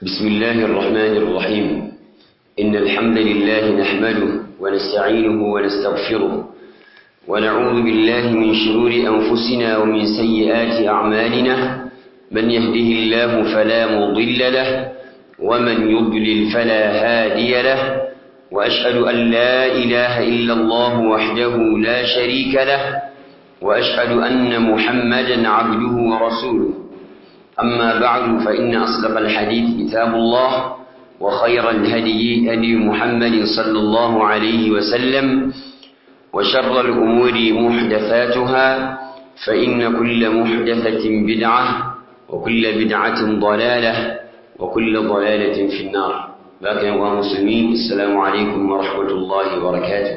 بسم الله الرحمن الرحيم إن الحمد لله نحمده ونستعينه ونستغفره ونعوذ بالله من شرور أنفسنا ومن سيئات أعمالنا من يهده الله فلا مضل له ومن يضلل فلا هادي له وأشهد أن لا إله إلا الله وحده لا شريك له وأشهد أن محمدا عبده ورسوله أما بعد فإن أصدق الحديث كتاب الله وخير الهدي هدي محمد صلى الله عليه وسلم وشر الأمور محدثاتها فإن كل محدثة بدعة وكل بدعة ضلالة وكل ضلالة في النار باقي يا مسلمين السلام عليكم ورحمة الله وبركاته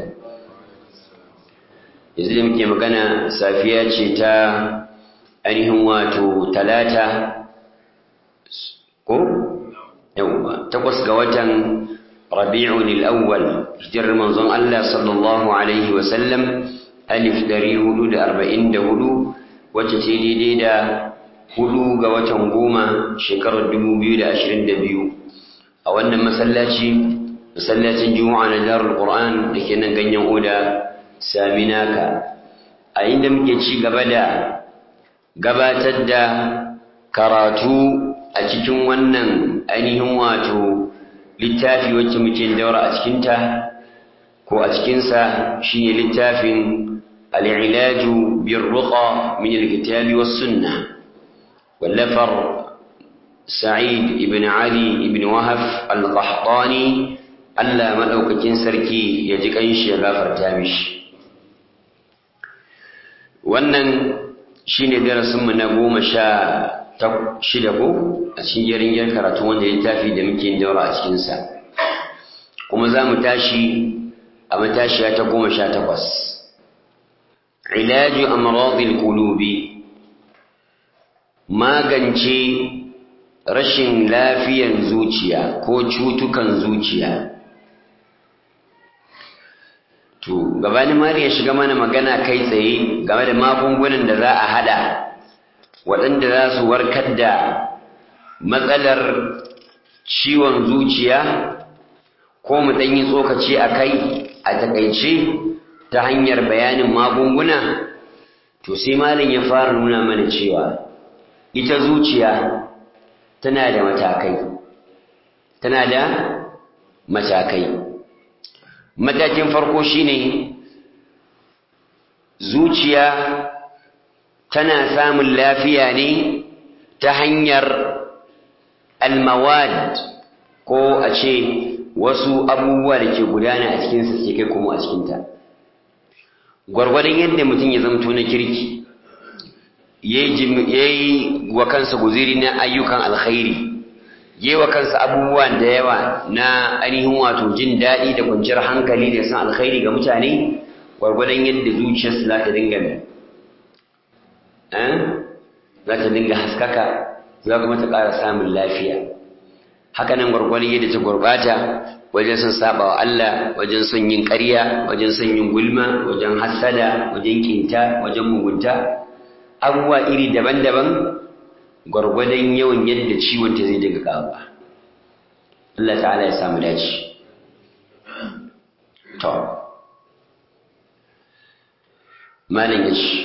yanzu da muke magana safiya ce ta ainihin wato talata ko yawwa takwas ga watan rabi'un al-awwal hijirar manzon Allah sallallahu alaihi wa sallam alif dari hudu da arba'in da hudu wacce ce daidai da hudu ga watan goma shekarar dubu biyu da ashirin da biyu a wannan masallaci masallacin juma'a na darul qur'an da ke nan ganyen oda saminaka a inda muke ci gaba da gabatar da karatu a cikin wannan ainihin wato littafi wacce muke daura a cikinta ko a cikinsa shine littafin al'ilaju birruqa min alkitabi was sunna wallafar sa'id ibn ali ibn wahaf al-qahtani Allah madaukakin sarki ya ji kanshi ya gafarta mishi wannan shine darasinmu na goma sha shida ko a cikin yarin karatu wanda ya tafi da muke yin daura a cikinsa kuma za mu tashi a matashiya ta goma sha takwas ilaju amradil qulubi magance rashin lafiyan zuciya ko cutukan zuciya to gabanin mari ya shiga mana magana kai tsaye game da magungunan da za a hada waɗanda za su warkar da matsalar ciwon zuciya ko mu ɗanyi tsokaci a kai a takaice ta hanyar bayanin magunguna to sai malin ya fara nuna mana cewa ita zuciya tana da matakai tana da matakai matakin farko shine zuciya tana samun lafiya ne ta hanyar almawad ko a ce wasu abubuwa da ke gudana a cikinsa ke kai kuma a cikinta gwargwadon yadda mutum ya zamto na kirki ya yi wa kansa guziri na ayyukan alkhairi ya yi wa kansa abubuwan da yawa na ainihin wato jin daɗi da kwanciyar hankali da san alkhairi ga mutane gwargwadon yadda zuciyarsu za ta dinga mai za ta dinga haskaka za kuma ta ƙara samun lafiya hakanan gwargwadon yadda ta gurbata wajen son saba wa Allah wajen son yin ƙarya wajen son yin gulma wajen hassada wajen kinta wajen mugunta abubuwa iri daban-daban gwargwadon yawan yadda ciwon ta zai dinga ƙaruwa Allah ta'ala ya samu dace to malam ya ce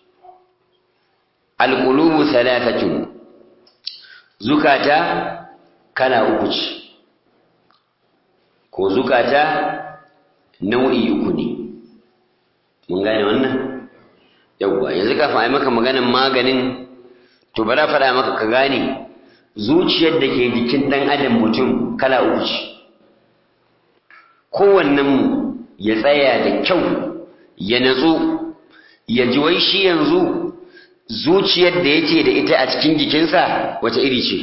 alƙulubu talatatun zukata kala uku ce ko zukata nau'i uku ne mun gane wannan yawwa yanzu kafin a yi maka maganin maganin to bara faɗa maka ka gane zuciyar da ke jikin ɗan adam mutum kala uku ce kowannenmu ya tsaya da kyau ya natsu ya ji wai shi yanzu zuciyar da yake da ita a cikin jikinsa wace iri ce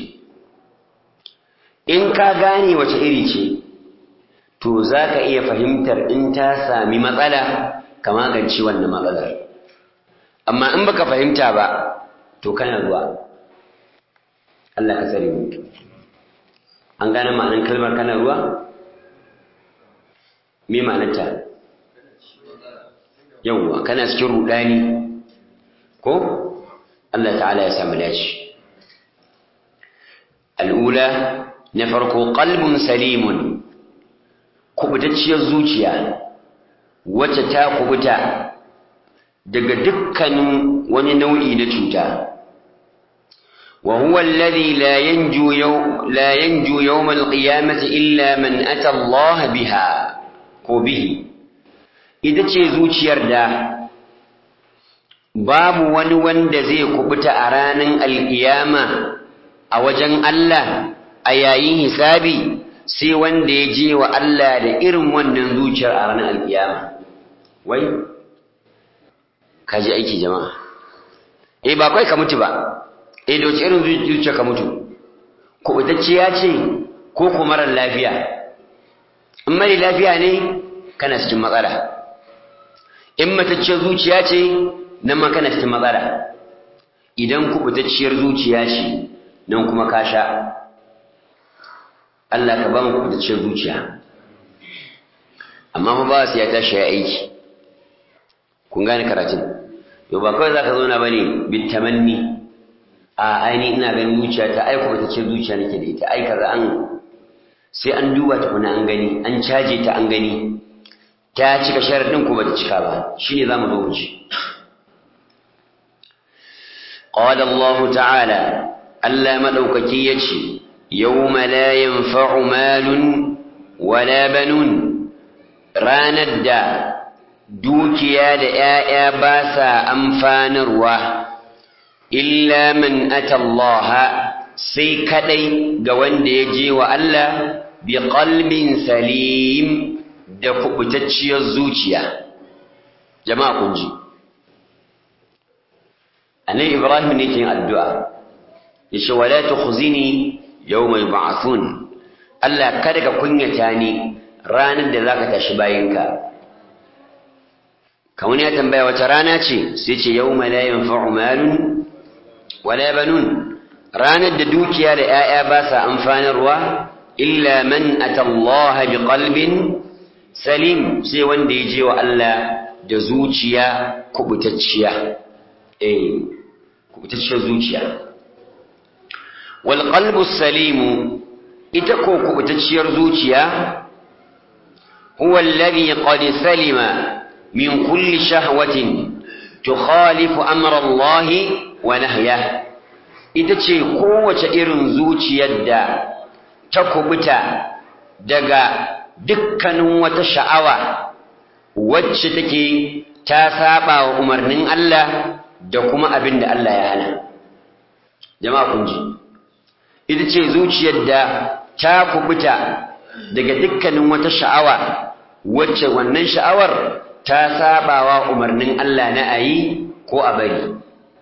in ka gane wace iri ce to za ka iya fahimtar in ta sami matsala ka magance wannan matsalar amma in baka fahimta ba to kana zuwa Allah ka tsare mu an gane ma'anar kalmar kana ruwa me ma'anarta yawwa kana cikin rudani ko Allah ta'ala ya samu dace al'ula na farko qalbun salimun kubutacciyar zuciya wacce ta kubuta daga dukkanin wani nau'i na cuta wa huwa alladhi la yanju yaw la yanju yawm al-qiyamati illa man ata Allah biha ko bihi ita ce zuciyar da babu wani wanda zai kubuta a ranar alkiyama a wajen Allah a yayin hisabi sai wanda ya je wa Allah da irin wannan zuciyar a ranar alkiyama wai kaji aiki jama'a eh ba kai ka mutu ba eh da wace irin zuciya ka mutu kubutacciya ce ko ko marar lafiya in mara lafiya ne kana cikin matsala in matacciyar zuciya ce nan ma kana cikin matsala idan kubutacciyar zuciya ce nan kuma ka sha Allah ka ba mu kubutacciyar zuciya amma fa ba su ya tashi ya aiki kun gane karatun yau ba kawai za ka zauna ba ne bitamanni a aini ina ganin zuciya ta aiko ba ta ce zuciya nake da ita aika za an sai an duba ta kuna an gani an caje ta an gani ta cika sharaɗin ko ba ta cika ba shi ne za mu zo mu ci قال الله تعالى ألا مدوككي يتشي يوم لا ينفع مال ولا بنون راند dukiya da ‘ya'ya ba sa amfanarwa, illa man atallaha sai kaɗai ga wanda ya je wa Allah bi qalbin salim da kubutacciyar zuciya. Jama'a kun ji. Annabi Ibrahim ne ke yin addu'a, ya ce, Wala ta khuzini yau mai ba'athun, Allah kada ka kunyata ni ranar da za ka tashi bayinka. kamar ya tambaya wata rana ce sai ce yau la yanfa'u malun wala banun ranar da dukiya da 'ya'ya ba sa amfanarwa illa man atallaha bi qalbin salim sai wanda ya je wa Allah da zuciya kubutacciya eh kubutacciyar zuciya wal qalbu salim ita ko kubutacciyar zuciya huwa alladhi qad salima من كل شهوة تخالف أمر الله ونهيه ita ce kowace irin zuciyar da ta kubuta daga dukkanin wata sha'awa wacce take ta saba wa umarnin Allah da kuma abin da Allah ya hana jama'a kun ji ita ce zuciyar da ta kubuta daga dukkanin wata sha'awa wacce wannan sha'awar ta sabawa umarnin Allah na ayi ko a bari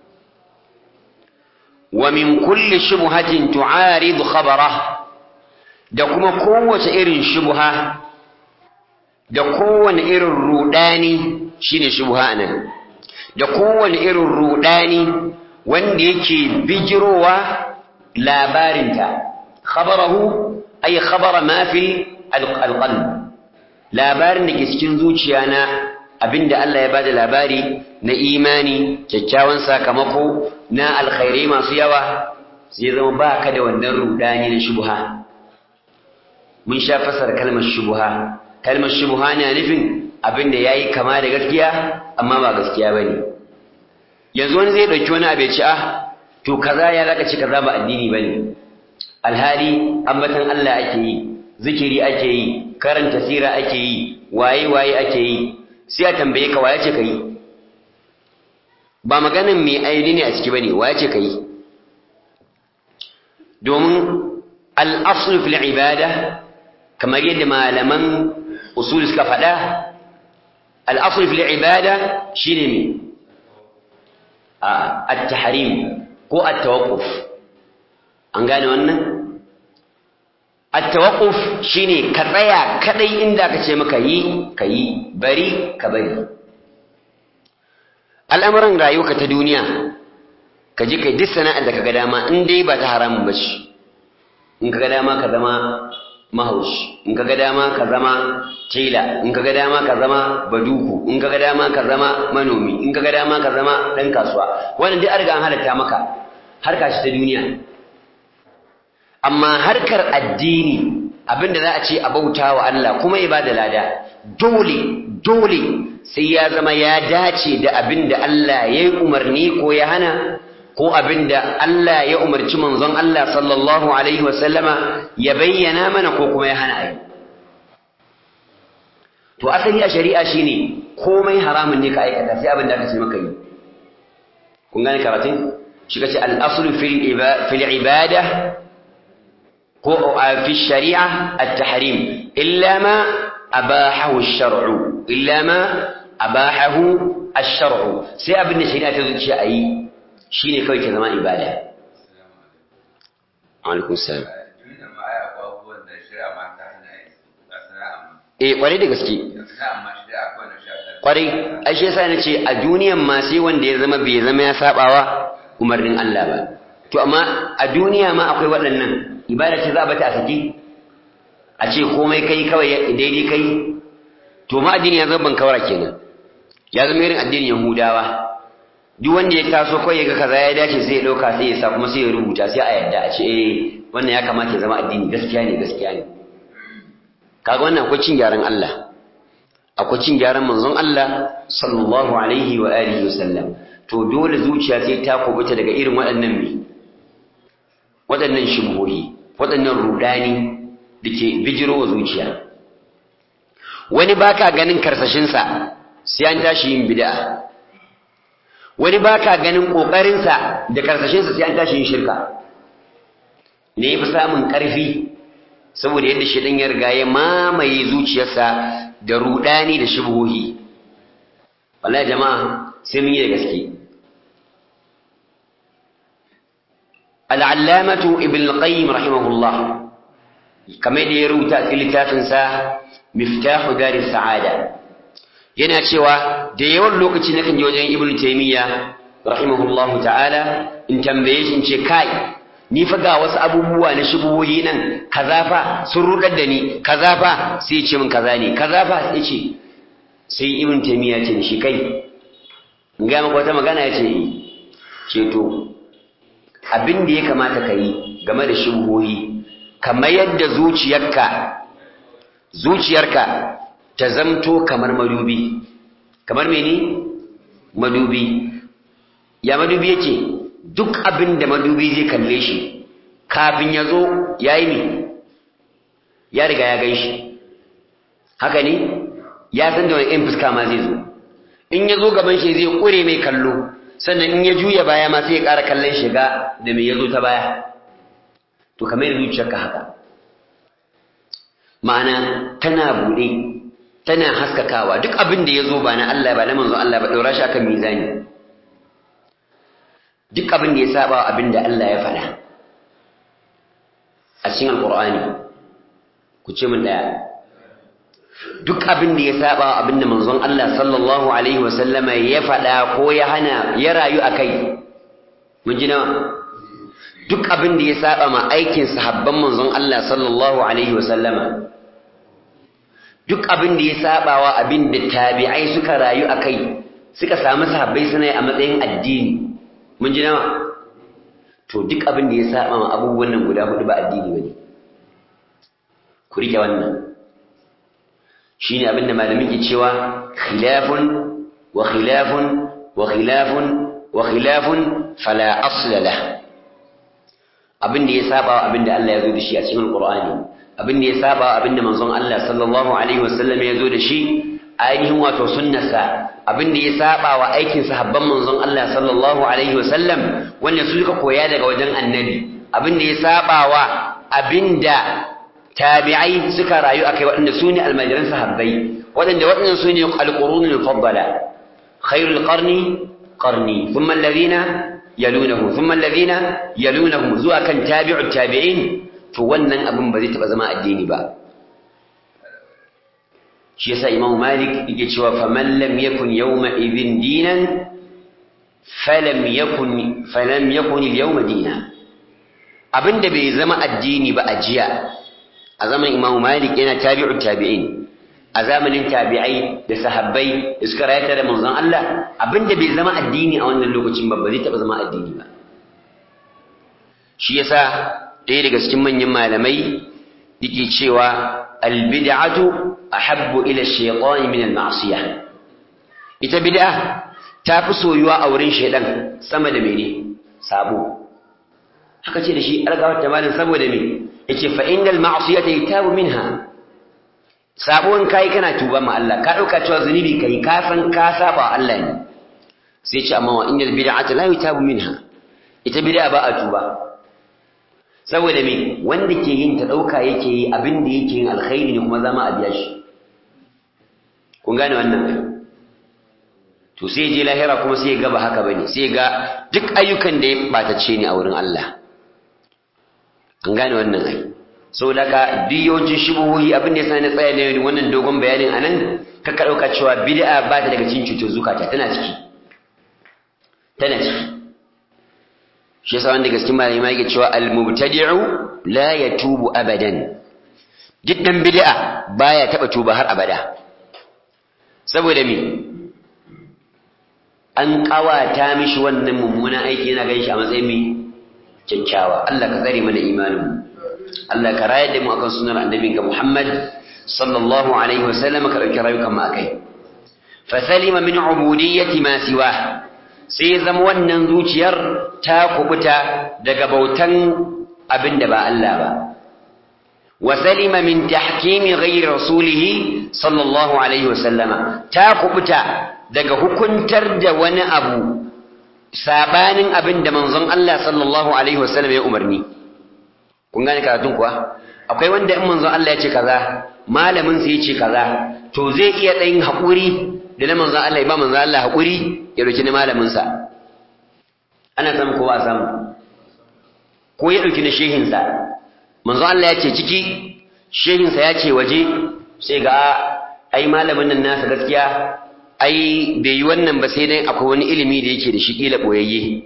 wa min kulli shubhatin tu'aridu khabara da kuma kowace irin shubha da kowane irin rudani shine shubha nan da kowane irin rudani wanda yake bijirowa labarinta khabarahu ay khabara ma fi alqalb labarin da ke cikin zuciya na abinda Allah ya bada labari na imani kyakkyawan sakamako na alkhairai masu yawa zai zama ba ka da wannan rudani na shubha mun sha fasar kalmar shubha kalmar shubha na nufin abinda yayi kama da gaskiya amma ba gaskiya bane yanzu wani zai dauki wani abu ya ci ah to kaza ya zaka ci kaza ba addini bane alhali ambatan Allah ake yi zikiri ake yi karanta sira ake yi waye waye ake yi sai a tambaye ka waye ce kai ba maganin mai aini ne a ciki bane waye ce kai domin al-asl fil ibada kamar yadda malaman usul suka faɗa al-asl fil ibada shine me at-tahrim ko at-tawaqquf an gane wannan at-tawaqquf shine ka tsaya kadai inda aka ce maka yi ka yi bari ka bari al'amuran rayuwarka ta duniya ka je kai duk sana'ar da kaga dama in dai ba ta haramun ba ce in kaga dama ka zama mahaushi in kaga dama ka zama tela in kaga dama ka zama baduku in kaga dama ka zama manomi in kaga dama ka zama dan kasuwa wannan duk an riga an halatta maka harka shi ta duniya amma harkar addini abinda za a ce a bauta wa Allah kuma ibada lada dole dole sai ya zama ya dace da abinda Allah ya yi umarni ko ya hana ko abinda Allah ya umarci manzon Allah sallallahu alaihi wasallama ya bayyana mana ko kuma ya hana ayi to asali a shari'a shine komai haramun ne ka aikata sai abinda aka ce maka yi kun gane karatun shi kace al-aslu fil ibada ko fi shari'a at-tahrim illa ma abahahu ash-shar'u illa ma abahahu ash-shar'u sai abin da shari'a ta zuciya ayi shine kawai ke zama ibada alaikum salam eh kwarai da gaske kwarai ai shi yasa nace a duniyan ma sai wanda ya zama bai zama ya sabawa umarnin Allah ba to amma a duniya ma akwai waɗannan ibada ce za a bata a saki a ce komai kai kawai daidai kai to ma addini ya zama bankawara kenan ya zama irin addinin yahudawa duk wanda ya taso kawai ya ga kaza ya dace sai ya ɗauka sai ya sa kuma sai ya rubuta sai a yadda a ce eh wannan ya kamata ya zama addini gaskiya ne gaskiya ne kaga wannan akwai cin gyaran Allah akwai cin gyaran manzon Allah sallallahu alaihi wa alihi wasallam to dole zuciya sai ta kubuta daga irin waɗannan mi waɗannan shubhohi waɗannan rudani da ke bijiro wa zuciya wani baka ganin karsashinsa sai an tashi yin bid'a wani baka ganin ƙoƙarinsa da karsashinsa sai an tashi yin shirka ne fi samun ƙarfi saboda yadda shaidan ya riga ya mamaye zuciyarsa da rudani da shubhohi wallahi jama'a sai mun yi da gaske al'allamatu ibn al-qayyim rahimahullah kamar da ya rubuta a cikin littafinsa miftahu daris sa'ada yana cewa da yawan lokaci nakan je wajen ibn taymiya rahimahullahu ta'ala in tambaye shi in ce kai ni fa ga wasu abubuwa na shubuhoyi nan kaza fa sun rudar da ni kaza fa sai ya ce min kaza ne kaza fa sai ce sai ibn taymiya ce shi kai in ga maka wata magana ya ce ce to abin da ya kamata ka yi game da shubuhoyi kamar yadda zuciyarka zuciyarka ta zamto kamar madubi kamar mene madubi ya madubi yake duk abin da madubi zai kalle shi kafin ya zo ya yi ne ya riga ya gan shi haka ne ya san da wani in fuska ma zai zo in ya zo gaban shi zai ƙure mai kallo sannan in ya juya baya ma sai ya ƙara kallon shiga da mai ya zo ta baya to kamar da zuciyarka haka ma'ana tana buɗe tana haskakawa duk abin da ya zo ba na Allah ba na manzo Allah ba ɗaura shi akan mizani duk abin da ya saba abin da Allah ya faɗa a cikin alƙur'ani ku ce min ɗaya duk abin da ya saba abin da manzon Allah sallallahu alaihi wasallama ya faɗa ko ya hana ya rayu a kai mun ji nawa duk abin da ya saba ma aikin sahabban manzon Allah sallallahu alaihi wasallama duk abin da ya saba wa abin da tabi'ai suka rayu a kai suka samu sahabbai suna yi a matsayin addini mun ji nawa to duk abin da ya saba ma abubuwan nan guda hudu ba addini bane ku rike wannan shine abin da malamin ke cewa khilafun wa khilafun wa khilafun wa khilafun fala asla lah abin da ya saba abin da Allah ya zo da shi a cikin Qur'ani abin da ya saba abin da manzon Allah sallallahu alaihi wasallam ya zo da shi ainihin wato sunnarsa abin da ya saba wa aikin sahabban manzon Allah sallallahu alaihi wasallam wanda su suka koya daga wajen annabi abin da ya saba wa abin da tabi'ai suka rayu akai waɗanda su ne almajiran sahabbai waɗanda waɗannan su ne alƙurunul faddala khairul qarni qarni thumma alladhina yalunahu thumma alladhina yalunahu zuwa kan tabi'ut tabi'in to wannan abin ba zai taɓa zama addini ba shi yasa imamu malik yake cewa faman lam yakun yawma idhin dinan falam yakun falam yakun al-yawma dinan abinda bai zama addini ba a jiya a zaman imamu malik yana tabi'u tabi'in a zamanin tabi'ai da sahabbai da suka rayata da manzon Allah abinda bai zama addini a wannan lokacin ba ba zai taba zama addini ba shi yasa ɗaya daga cikin manyan malamai yake cewa albid'atu ahabbu ila shaytani min al-ma'siyah ita bid'a ta fi soyuwa a wurin shaidan sama da mene sabo haka ce da shi algawar tamalin saboda me yace fa innal ma'siyata yatabu minha sabo in kai kana tuba ma Allah ka dauka cewa zunubi kai ka san ka saba Allah ne sai ce amma wa innal bid'ata la yatabu minha ita bid'a ba a tuba saboda me wanda ke yin ta dauka yake yi abin da yake yin alkhairi ne kuma zama a biya shi kun gane wannan to sai je lahira kuma sai ga ba haka bane sai ga duk ayyukan da ya batace ne a wurin Allah an gane wannan ai saboda ka duk yawancin shubuhohi abin da yasa na tsaya ne wannan dogon bayanin anan ka ka dauka cewa bid'a ba ta daga cikin cutar zukata tana ciki tana ciki shi yasa wanda gaskiya malami yake cewa al-mubtadi'u la yatubu abadan duk dan bid'a baya taba tuba har abada saboda me an kawata mishi wannan mummunan aiki yana ganin shi a matsayin mai kyakkyawa Allah ka tsare mana imanin Allah ka rayar da mu akan sunar annabinka Muhammad sallallahu alaihi wa sallam ka dauki rayukan mu akai fa salima min ubudiyyati ma siwa sai zama wannan zuciyar ta kubuta daga bautan abin da ba Allah ba wa salima min tahkimi ghairi rasulihi sallallahu alaihi wa sallama ta kubuta daga hukuntar da wani abu sabanin abin da manzon Allah sallallahu alaihi wasallam ya umarni kun gane karatun kuwa akwai wanda in manzon Allah ya ce kaza malamin sa ya ce kaza to zai iya ɗayin haƙuri da na manzon Allah ya ba manzon Allah haƙuri ya ɗauki na malamin sa ana samu ko ba samu ko ya ɗauki na shehin sa manzon Allah ya ce ciki shehin sa ya ce waje sai ga ai malamin nan nasa gaskiya ai bai yi wannan ba sai dai akwai wani ilimi da yake da shi kila boyayye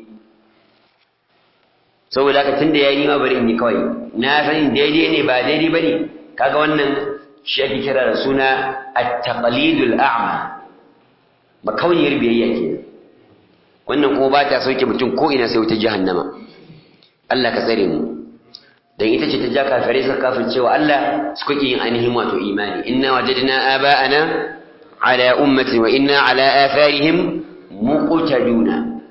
saboda haka tunda yayi ni ma bari in yi kawai na san daidai ne ba daidai bane kaga wannan shi ake kira da suna at-taqlidul a'ma ba kauniyar biyayya ke wannan kuma ba ta sauke mutum ko ina sai wuta jahannama Allah ka tsare mu dan ita ce ta ja kafirai suka kafircewa Allah suka ki yin ainihin wato imani inna wajadna aba'ana على أمة وإنا على آثارهم مقتدون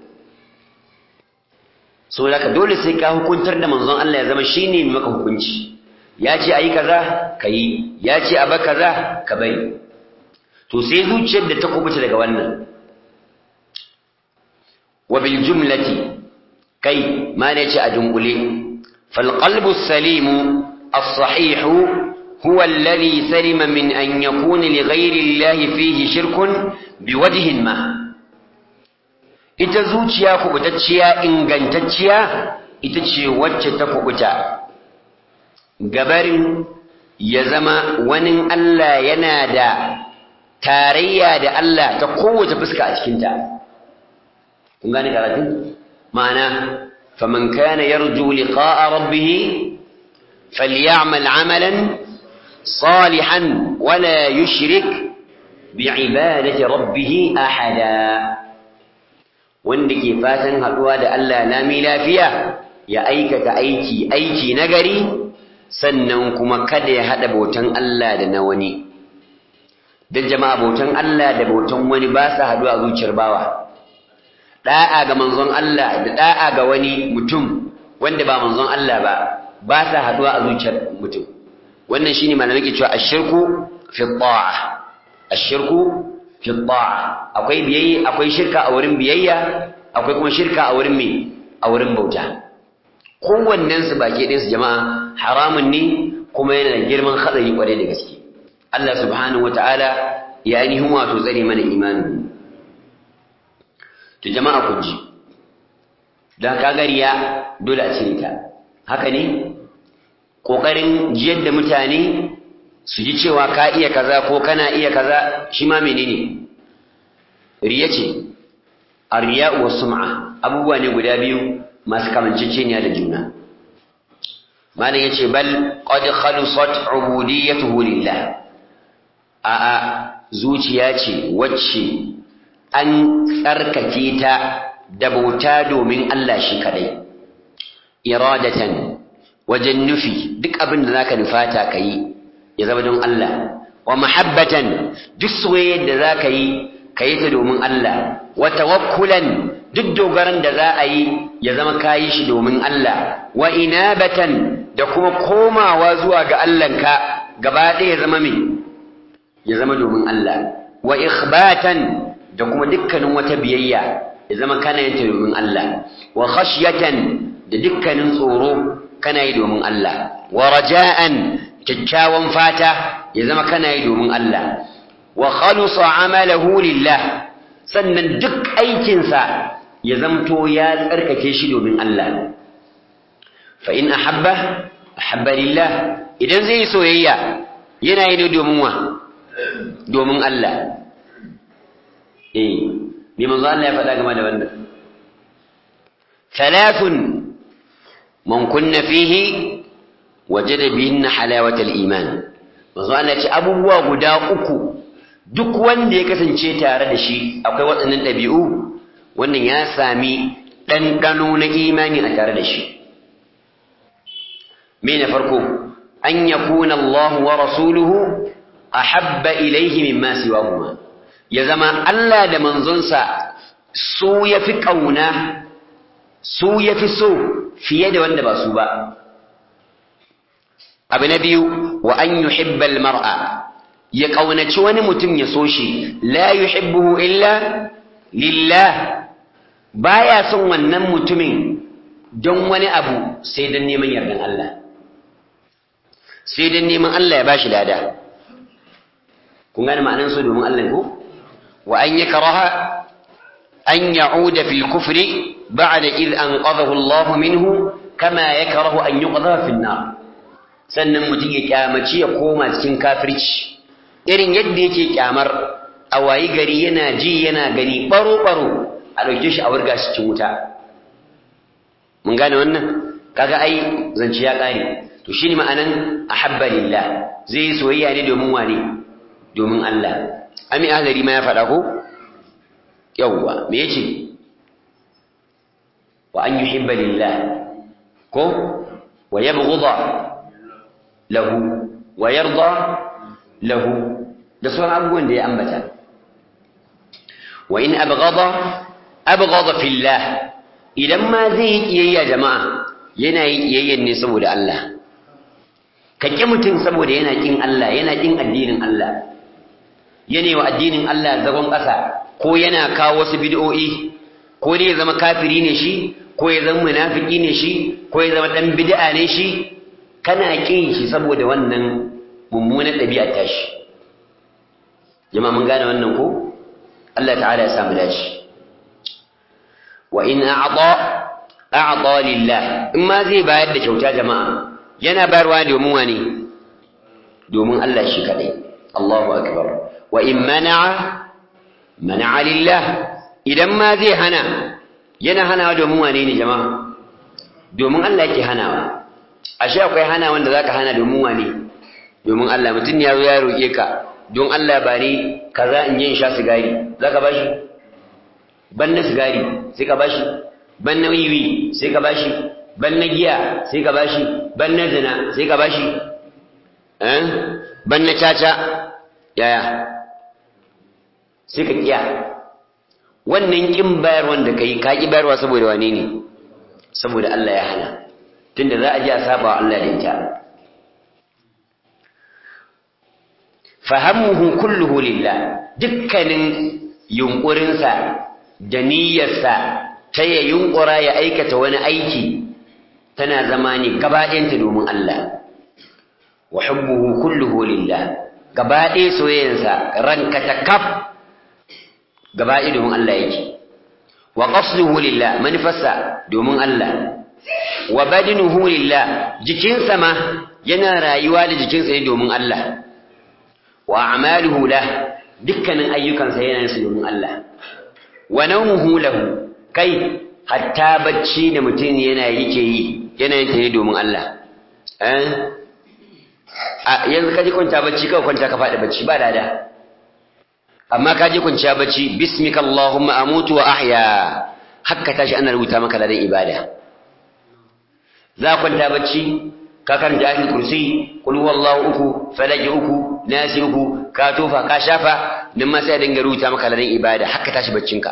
so laka dole sai ka hukuntar da manzon Allah ya zama shine mai maka hukunci ya ce ayi kaza kayi ya ce aba kaza ka bari to sai zuciyar da ta kubuta daga wannan wa bil jumlati kai ma ne ce a dunkule fal qalbu salimu as-sahihu هو الذي سلم من أن يكون لغير الله فيه شرك بوجه ما ita zuciya kubutacciya ingantacciya ita ce wacce ta kubuta gabarin ya zama wani Allah yana da tarayya da Allah ta kowace fuska a cikinta kun gane karatun ma'ana faman kana yarju liqa'a rabbih falyamal 'amalan صالحا ولا يشرك بعبادة ربه أحدا wanda ke fatan haɗuwa da Allah lami lafiya ya aikata aiki aiki nagari sannan kuma kada ya haɗa bautan Allah da na wani don jama'a bautan Allah da bautan wani ba sa haɗuwa a zuciyar bawa ɗa'a ga manzon Allah da ɗa'a ga wani mutum wanda ba manzon Allah ba ba sa haɗuwa a zuciyar mutum wannan shine malamai ke cewa ashirku fi ta'a ashirku fi ta'a akwai biyayya akwai shirka a wurin biyayya akwai kuma shirka a wurin me a wurin bauta kowannen su baki ɗayan su jama'a haramun ne kuma yana da girman hadari kwarai da gaske Allah subhanahu wataala ya ainihin wato tsare mana imanin to jama'a kun ji dan kagariya dole a cire ta haka ne ƙoƙarin jiyar da mutane su ji cewa ka iya kaza ko kana iya kaza shi ma menene riya ce a riya wa sum'a abubuwa ne guda biyu masu kamanceceniya da juna malam ya ce bal qad khalusat ubudiyyatuhu lillah a a zuciya ce wacce an tsarkake ta da bauta domin Allah shi kadai iradatan wajen nufi duk abin da zaka nufata kai ya zama don Allah wa mahabbatan duk soyayyar da zaka yi kai ta domin Allah wa tawakkulan duk dogaran da za a yi ya zama kayi shi domin Allah wa inabatan da kuma komawa zuwa ga Allahnka gaba ɗaya ya zama me ya zama domin Allah wa ikhbatan da kuma dukkanin wata biyayya ya zama kana yin ta domin Allah wa khashyatan da dukkanin tsoro kana yi domin Allah wa raja'an kyakkyawan fata ya zama kana yi domin Allah wa khalusa amalahu lillah sannan duk aikinsa ya zamto ya tsarkake shi domin Allah fa in ahabba ahabba lillah idan zai yi soyayya yana yi ne domin wa domin Allah eh me manzo Allah ya faɗa game da wannan thalathun man kunna fihi wajada bihinna halawatal iman manzo Allah ya ce abubuwa guda uku duk wanda ya kasance tare da shi akwai waɗannan ɗabi'u wannan ya sami ɗanɗano na imani a tare da shi me na farko an yakuna Allah wa rasuluhu ahabba ilaihi mimma siwahuma ya zama Allah da manzonsa su yafi kauna su yafi so fiye da wanda ba su ba abu na biyu wa an yuhibba mar'a ya kaunaci wani mutum ya so shi la yuhibbuhu illa lillah baya son wannan mutumin don wani abu sai don neman yardan Allah sai don neman Allah ya bashi lada kun gane ma'anar so domin Allah ko wa an yakraha an ya'uda fil kufri ba'da id anqadhahu Allah minhu kama yakrahu an yuqdha fil nar sannan mutum ya kyamaci ya koma cikin kafirci irin yadda yake kyamar a wayi gari yana ji yana gani baro baro a dauke shi a wurga shi cikin wuta mun gane wannan kaga ai zance ya kare to shine ma'anan ahabba lillah zai soyayya ne domin wane domin Allah ami ahlari ma ya faɗa ko yawwa me yace wa an yuhibba lillah ko wa yabghudha lahu wa yarda lahu da sauran abubuwan da ya ambata wa in abghada abghada fillah idan ma zai yi kiyayya jama'a yana yi kiyayyan ne saboda Allah ka ƙi mutum saboda yana ƙin Allah yana ƙin addinin Allah yana wa addinin Allah zagon ƙasa ko yana kawo wasu bid'o'i ko dai ya zama kafiri ne shi ko ya zama munafiki ne shi ko ya zama ɗan bid'a ne shi kana ƙin shi saboda wannan mummunan ɗabi'ar tashi jama'a mun gane wannan ko Allah ta'ala ya samu dace wa in a'ta a'ta lillah in ma zai bayar da kyauta jama'a yana bayarwa domin wani domin Allah shi kadai Allahu akbar wa in mana'a mana'a lillah idan ma zai hana yana hanawa domin wane ne jama'a domin Allah yake hanawa ashe akwai hana wanda zaka hana domin wane domin Allah mutum ya zo ya roke ka don Allah ba ni kaza in je in sha sigari zaka bashi ban na sigari sai ka bashi ban na wiwi sai ka bashi ban na giya sai ka bashi ban na zina sai ka bashi eh ban na caca yaya sai ka kiya wannan kin bayar wanda kai ka ki bayarwa saboda wane ne saboda Allah ya hana tunda za a ji a saba wa Allah da ita fahamuhu kulluhu lillah dukkanin yunkurinsa da niyyarsa ta ya yunkura ya aikata wani aiki tana zama ne gabaɗayanta domin Allah wa hubbuhu kulluhu lillah gabaɗaya soyayyarsa ranka ta kaf gabaɗaya domin Allah yake wa qasduhu lillah manufarsa domin Allah wa badinuhu lillah jikinsa ma yana rayuwa da jikinsa ne domin Allah wa a'maluhu lah dukkanin ayyukansa yana su domin Allah wa nawmuhu lahu kai hatta bacci da mutum yana yake yi yana yin ta ne domin Allah eh a yanzu kaje kwanta bacci kawai kwanta ka faɗi bacci ba dada amma kaje kwanciya bacci bismika allahumma amutu wa ahya hakka tashi ana rubuta maka ladan ibada za kwanta bacci ka karanta ayatul kursi qul huwallahu uku falaki uku nasi uku ka tofa ka shafa nan ma sai dinga rubuta maka ladan ibada haka tashi baccinka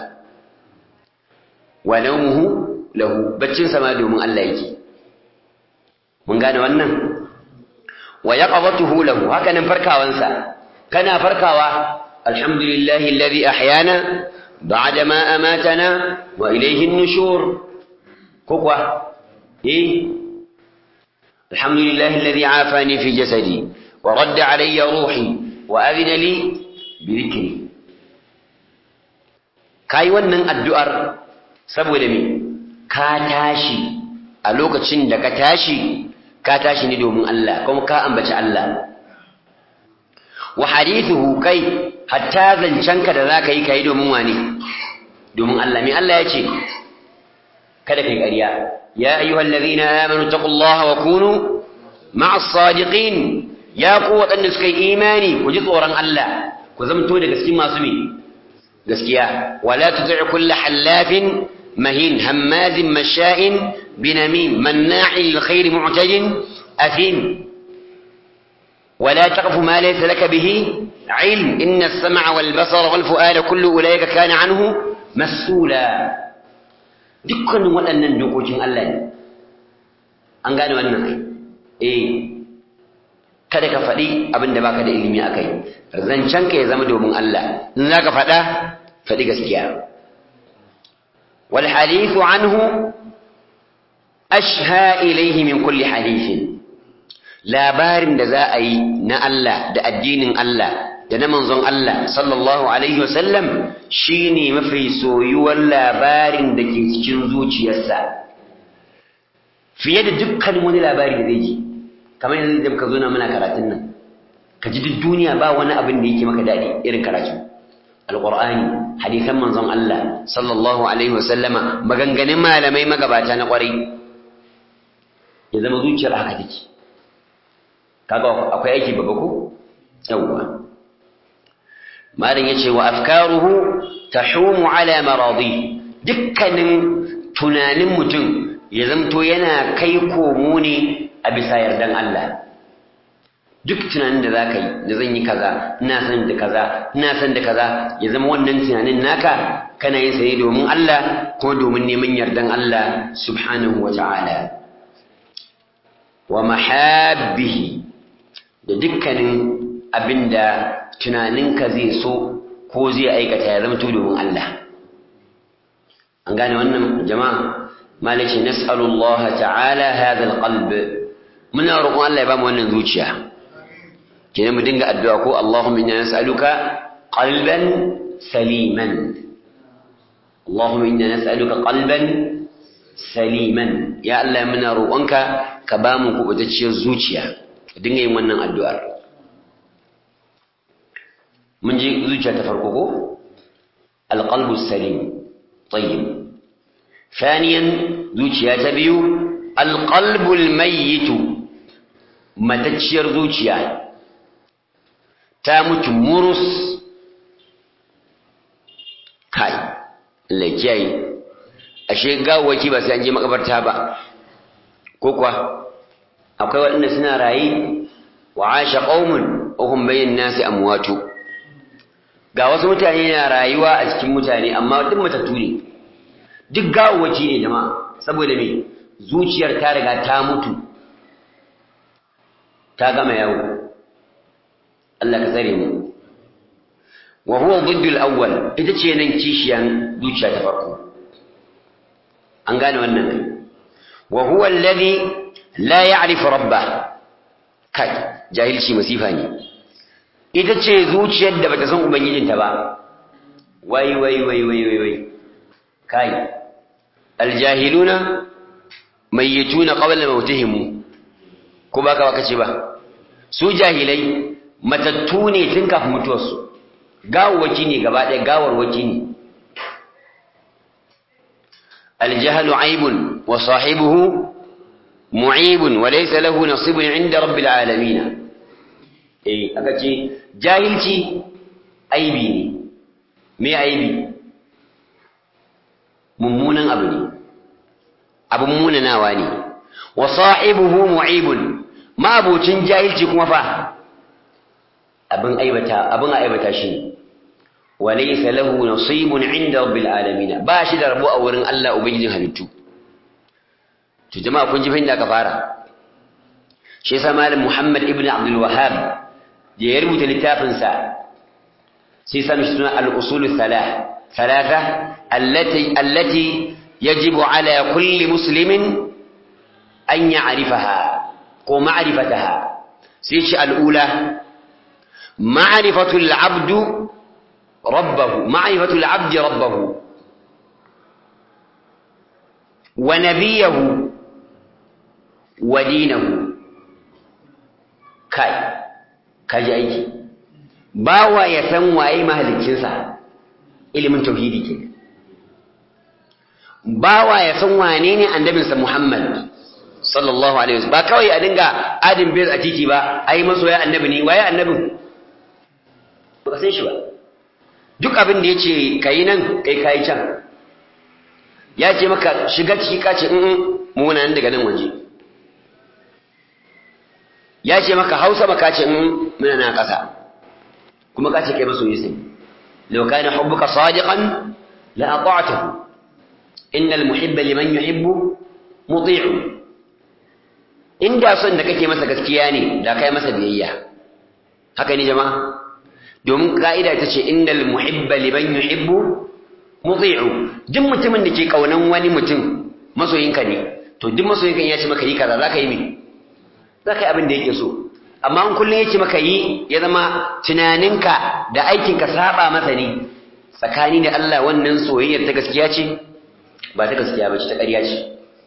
wa nawmuhu lahu baccin sama domin Allah yake mun gane wannan wa yaqadatuhu lahu haka nan farkawansa kana farkawa alhamdulillahi alladhi ahyana ba'da ma amatana wa ilayhi an-nushur ko kuwa eh alhamdulillahi alladhi afani fi jasadi wa radda alayya ruhi wa adina li bi dhikri kai wannan addu'ar saboda me ka tashi a lokacin da ka tashi ka tashi ne domin Allah kuma ka ambaci Allah wa hadithuhu kai hatta zancanka da zaka yi kai domin wane domin Allah me Allah ya ce kada kai ƙarya ya ayyuhal ladhina amanu taqullaha wa kunu ma'as sadiqin ya ku waɗanda suka yi imani ku ji tsoron Allah ku zamto da gaskiya masu me gaskiya wala tuti' kullu hallafin مهين هماز مشاء بنميم مناع للخير معتد أثيم ولا تقف ما ليس لك به علم إن السمع والبصر والفؤاد كل أولئك كان عنه مسؤولا dukkanin waɗannan dokokin Allah ne an gane wannan ai eh kada ka faɗi abin da baka da ilimi akai zancen ka ya zama domin Allah in zaka faɗa faɗi gaskiya والحديث عنه أشهى إليه من كل حديث labarin da za a yi na Allah da addinin Allah da na manzon Allah sallallahu alaihi wasallam shine mafi soyuwar labarin da ke cikin zuciyarsa fiye da dukkan wani labari da zai ji kamar yanzu da muka zo na muna karatun nan ka ji duk duniya ba wani abin da yake maka daɗi irin karatu alƙur'ani hadisan manzon Allah sallallahu alaihi wasallama maganganun malamai magabata na ƙwarai ya zama zuciyar haka take kaga akwai aiki babba ko yawwa malam yace wa afkaruhu tahumu ala maradi dukkanin tunanin mutum ya zamto yana kai komo ne a bisa yardan Allah duk tunanin da za ka yi da zan yi kaza ina son da kaza ina son da kaza ya zama wannan tunanin naka kana yin sa ne domin Allah ko domin neman yardan Allah subhanahu wa ta'ala wa mahabbihi da dukkanin abinda tunaninka zai so ko zai aikata ya zama domin Allah an gane wannan jama'a malaci nas'alullaha ta'ala hadha alqalb muna roƙon Allah ya ba mu wannan zuciya kenan mu dinga addu'a ko Allahumma inna nas'aluka qalban saliman Allahumma inna nas'aluka qalban saliman ya Allah muna roƙonka ka ba mu kubutacciyar zuciya ka dinga yin wannan addu'ar mun ji zuciya ta farko ko alqalbu salim tayyib ثانيا zuciya ta biyu alqalbul mayyitu matacciyar zuciya ta mutu murus kai Allah kiyaye ashe gawawaki ba sai an je makabarta ba ko kuwa akwai waɗanda suna raye wa asha qaumun wa hum bayyin nasi amwatu ga wasu mutane na rayuwa a cikin mutane amma duk matattu ne duk gawawaki ne jama'a saboda me zuciyar ta riga ta mutu ta gama yawo Allah ka tsare mu wa huwa dhiddu al-awwal ita ce nan kishiyan zuciya ta farko an gane wannan ne wa huwa alladhi la ya'rifu rabbah kai jahilci masifa ne ita ce zuciyar da bata san ubangijinta ba wai wai wai wai wai wai kai aljahiluna mayyituna qabla mautihim ko baka baka ce ba su jahilai matattu ne tun kafin mutuwarsu gawawaki ne gaba ɗaya gawarwaki ne الجهل عيب وصاحبه معيب وليس له نصيب عند رب العالمين eh aka ce jahilci aibi ne me aibi mummunan abu ne abin munanawa ne wa sahibuhu mu'ibun ma'abucin jahilci kuma fa abin aibata abin aibata shi wa laysa lahu nasibun 'inda rabbil alamin ba shi da rabo a wurin Allah ubangijin halittu to jama'a kun ji fa inda aka fara shi yasa malam Muhammad ibn Abdul Wahhab da ya rubuta littafin sa sai sami suna al-usul thalah thalatha allati allati yajibu ala kulli muslimin an ya'rifaha ko ma'rifataha sai ce al-ula ma'rifatu al-'abdu rabbahu ma'rifatu al-'abdi rabbahu wa nabiyahu wa dinahu kai kaji aiki bawa ya san waye mahaliccinsa ilimin tauhidi ke bawa ya san wane ne annabinsa Muhammad sallallahu alaihi wasallam ba kawai a dinga adin bir a titi ba ai masoya annabi ne waye annabin ba san shi ba duk abin da yace kai nan kai kai can ya ce maka shiga ciki ka ce in mu nan daga nan waje ya ce maka hausa maka ce in muna na ƙasa kuma ka ce kai masoyi sai law kana hubbuka sadiqan la ata'tahu innal muhibba liman yuhibbu muti'u inda son da kake masa gaskiya ne da kai masa biyayya haka ne jama'a domin ka'ida ta ce innal muhibba liman yuhibbu muti'u duk mutumin da ke kaunan wani mutum masoyinka ne to duk masoyinka ya ce maka yi kaza zaka yi me za ka yi abin da yake so amma in kullum yake maka yi ya zama tunaninka da aikinka saba masa ne tsakani da Allah wannan soyayyar ta gaskiya ce ba ta gaskiya ba ce ta ƙarya ce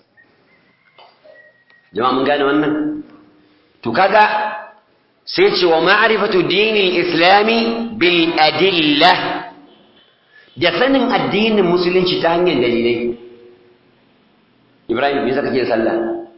jama'a mun gane wannan to kaga sai ce wa ma'rifatu dinil islami bil adilla da sanin addinin musulunci ta hanyar dalilai Ibrahim me yasa kake sallah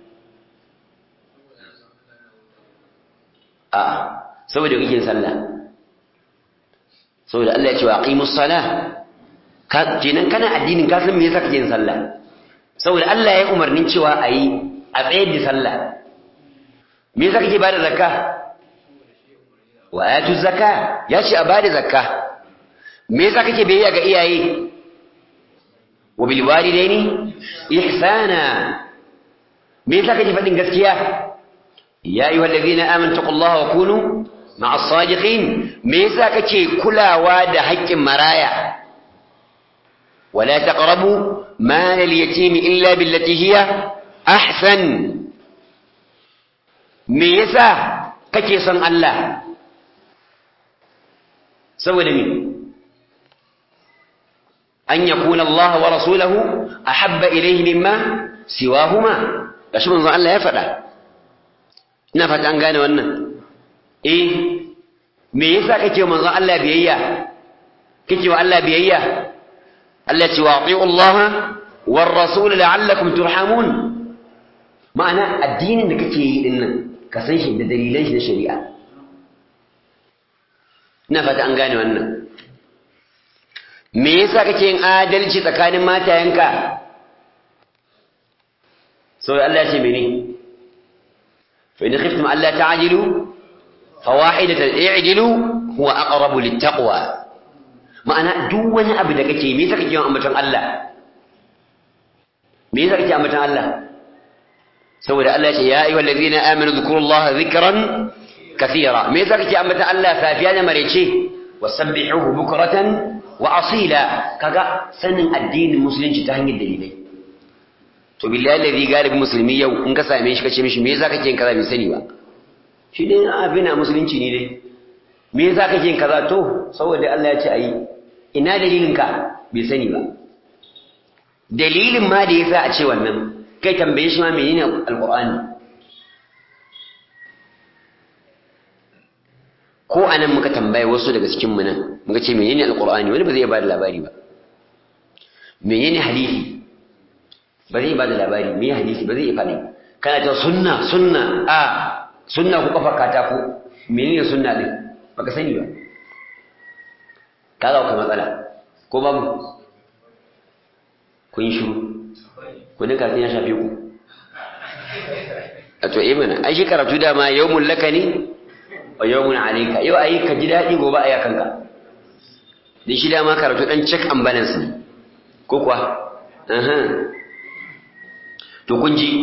a'a saboda kake sallah saboda Allah ya ce wa aqimus salah ka kenan kana addinin ka san me yasa kake yin sallah saboda Allah ya umarnin cewa ayi a tsayar da sallah me yasa kake bada zakka wa atu zakka ya ce a bada zakka me yasa kake biyayya ga iyaye wa bil walidaini ihsana me yasa kake faɗin gaskiya ya ayyuhal ladina amanu taqullaha wa kunu ma'as sadiqin me yasa kake kulawa da haƙƙin maraya wala taqrabu mal al-yatim illa billati hiya ahsan me yasa kake son Allah saboda me an yakuna Allah wa rasuluhu ahabba ilayhi mimma siwahuma gashi manzon Allah ya faɗa ina fata an gane wannan eh me yasa kake manzon Allah biyayya kake wa Allah biyayya Allah ce wa ati'u Allah war rasul la'allakum turhamun ma'ana addinin da kake yi din nan ka san shi da dalilan shi na shari'a ina fata an gane wannan me yasa kake yin adalci tsakanin matayenka sai Allah ya ce mene فإن خفتم ألا تعجلوا فواحدة اعدلوا هو أقرب للتقوى ma'ana duk wani abu da kake me yasa kake yawan ambaton Allah me yasa kake ambaton Allah saboda Allah ya ce ya ayyuhal ladina amanu dhkurullaha dhikran kathira me yasa kake ambaton Allah safiya da marece wasabbihuhu bukratan wa asila kaga sanin addinin musulunci ta hanyar dalilai to billahi alladhi galibin musulmi yau in ka same shi kace mishi me yasa kake yin kaza bai sani ba shi dai abin a musulunci ne dai me yasa kake yin kaza to saboda Allah ya ce ayi ina dalilin ka bai sani ba dalilin ma da yasa a ce wannan kai tambaye shi ma menene alqur'ani ko anan muka tambaye wasu daga cikin mu nan muka ce menene alqur'ani wani ba zai ba da labari ba menene hadisi ba zai ba da labari me hadisi ba zai faɗi kana ta sunna sunna a sunna ku kafa katako menene sunna din baka sani ba ka ka matsala ko babu kun shiru ku dinka ya shafe ku a to imana ai shi karatu dama yawmun laka ne wa yawmun alayka yau ayi ka ji daɗi gobe a yakanka dan shi dama karatu dan check and balance ne ko kuwa to kun ji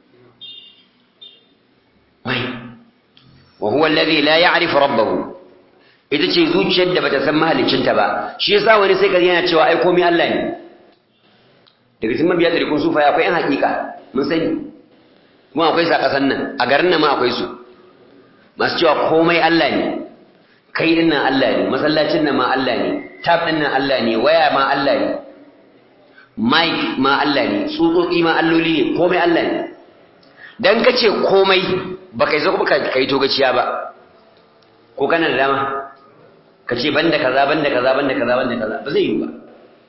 mai wa huwa alladhi la ya'rifu rabbahu ita ce zuciyar da bata san mahaliccinta ba shi yasa wani sai ka yana cewa ai komai Allah ne daga cikin mabiya da rikun sufa akwai yan hakika mun sani kuma akwai sa kasan nan a garin nan ma akwai su masu cewa komai Allah ne kai din nan Allah ne masallacin nan ma Allah ne tab din nan Allah ne waya ma Allah ne mic ma Allah ne tsutsotsi ma alloli ne komai Allah ne dan kace komai baka yi zo ka kai to gaciya ba ko kana da dama kace banda kaza banda kaza banda kaza banda kaza ba zai yi ba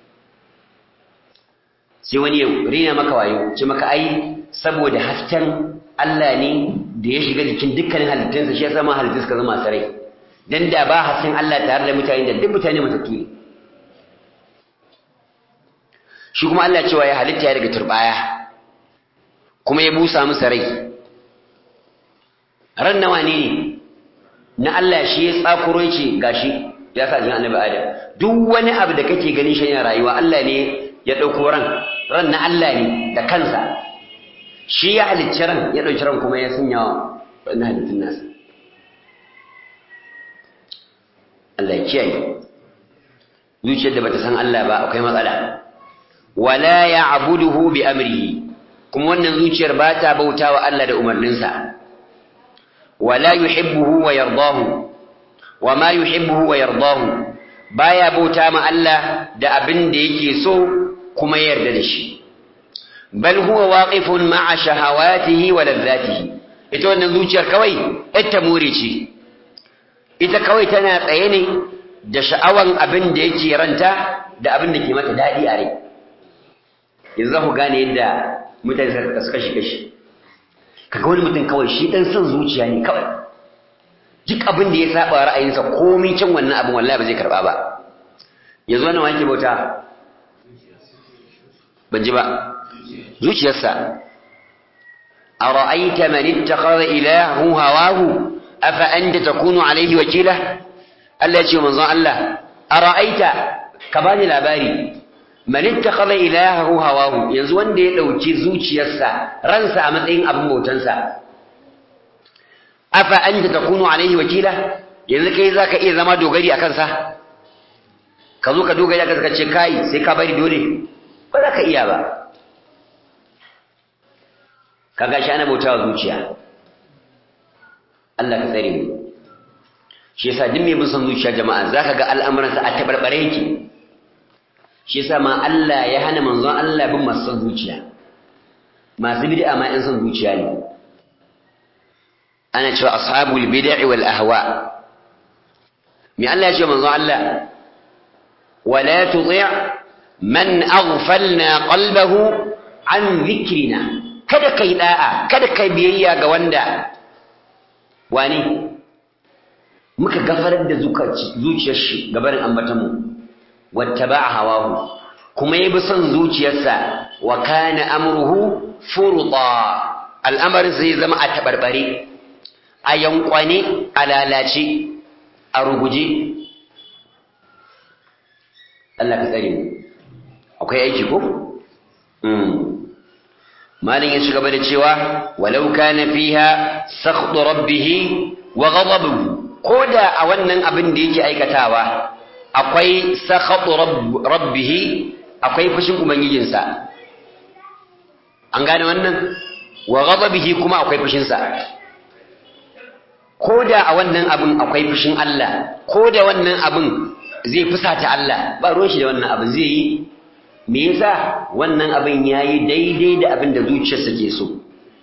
sai wani ya rina maka wayo ce maka ai saboda hasken Allah ne da ya shiga jikin dukkanin halittunsa shi yasa ma halittun suka zama sarai dan da ba hasken Allah tare da mutane da duk mutane matattu ne shi kuma Allah cewa ya halitta ya daga turbaya kuma ya busa musu rai ran nawa ne na Allah shi ya tsakuro yake gashi ya sa jin annabi Adam duk wani abu da kake ganin shi yana rayuwa Allah ne ya dauko ran ran na Allah ne da kansa shi ya halicci ran ya dauki ran kuma ya sanya wa na halittun nasa Allah ya kiyaye zuciyar da bata san Allah ba akwai matsala wala ya'buduhu bi amrihi kuma wannan zuciyar ba ta bautawa Allah da umarninsa wala yuhibbuhu wa yardahu wama yuhibbuhu wa yardahu baya bauta ma Allah da abin da yake so kuma yarda da shi bal huwa waqifun ma'a shahawatihi wa ladzatihi ita wannan zuciyar kawai ita muri ce ita kawai tana tsaye ne da sha'awan abin da yake ranta da abin da ke mata daɗi a rai yanzu za ku gane yadda mutane suka kasu kashi kashi kaga wani mutum kawai shi ɗan son zuciya ne kawai duk abin da ya saba ra'ayinsa komai can wannan abin wallahi ba zai karɓa ba yanzu wannan wake bauta ban ji ba zuciyarsa a ra'aita man ittakhadha ilahu hawahu afa anta takunu alaihi wakila Allah ya ce manzon Allah a ra'aita ka bani labari man ittakhadha ilahahu hawahu yanzu wanda ya dauki zuciyarsa ransa a matsayin abin bautansa afa anta takunu alaihi wakila yanzu kai zaka iya zama dogari akan sa ka zo ka dogari akan ka ce kai sai ka bari dole ba za ka iya ba kaga shi ana bautawa zuciya Allah ka tsare mu shi yasa duk mai bin son zuciya jama'a zaka ga al'amuransa a tabarbare yake shi yasa ma Allah ya hana manzon Allah bin masu son zuciya masu bid'a ma yan son zuciya ne ana cewa ashabul bid'i wal ahwa me Allah ya ce manzon Allah wala tuti' man aghfalna qalbahu an dhikrina kada kai da'a kada kai biyayya ga wanda wani muka gafarar da zuciyar shi gabarin ambatanmu wattaba'a hawahu kuma yabi son zuciyarsa wa kana amruhu furta al'amarin zai zama a tabarbare a yankwane a lalace a ruguje Allah ka tsare mu akwai aiki ko malin ya ci gaba da cewa walau kana fiha sakhdu rabbih wa ghadabuhu koda a wannan abin da yake aikatawa akwai sakhatu rabbih akwai fushin ubangijinsa an gane wannan wa ghadabihi kuma akwai fushin sa koda a wannan abin akwai fushin Allah koda wannan abin zai fusata Allah ba ruwan shi da wannan abin zai yi me yasa wannan abin yayi daidai da abin da zuciyarsa ke so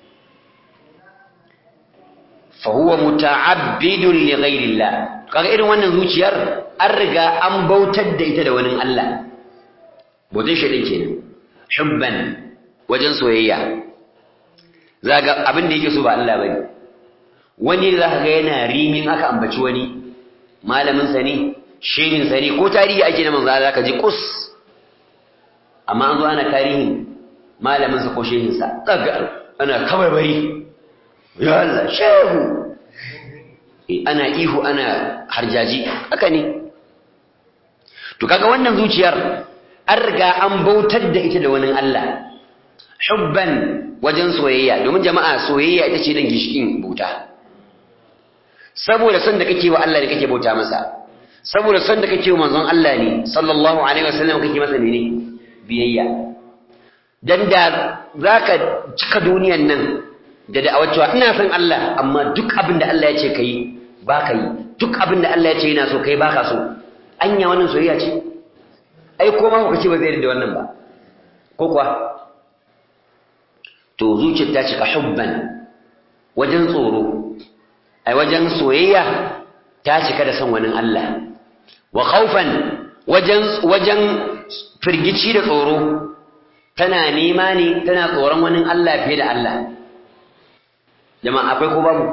fa huwa muta'abbidun li ghayrillah kaga irin wannan zuciyar an riga an bautar da ita da wani Allah bautar shi kenan hubban wajen soyayya zaga abin da yake so ba Allah bane wani zaka ga yana rimin aka ambaci wani malamin sa ne shehin sa ne ko tarihi ake na manzo Allah ka ji kus amma an zo ana tarihin malamin sa ko shehin sa daga ana kabarbari ya Allah shehu ana ihu ana harjaji haka ne to kaga wannan zuciyar an riga an bautar da ita da wani Allah hubban wajen soyayya domin jama'a soyayya ita ce dan gishikin bauta saboda son da kake wa Allah ne kake bauta masa saboda son da kake wa manzon Allah ne sallallahu alaihi wasallam kake masa ne biyayya dan da zaka cika duniyan nan da da'awar cewa ina son Allah amma duk abin da Allah ya ce kai ba ka yi duk abin da Allah ya ce yana so kai ba ka so anya wannan soyayya ce ai ko ma kuka ce ba zai da wannan ba ko kuwa to zuciyar ta cika hubban wajen tsoro ai wajen soyayya ta cika da son wani Allah wa khawfan wajen wajen firgici da tsoro tana nema ne tana tsoron wani Allah fiye da Allah jama'a akwai ko babu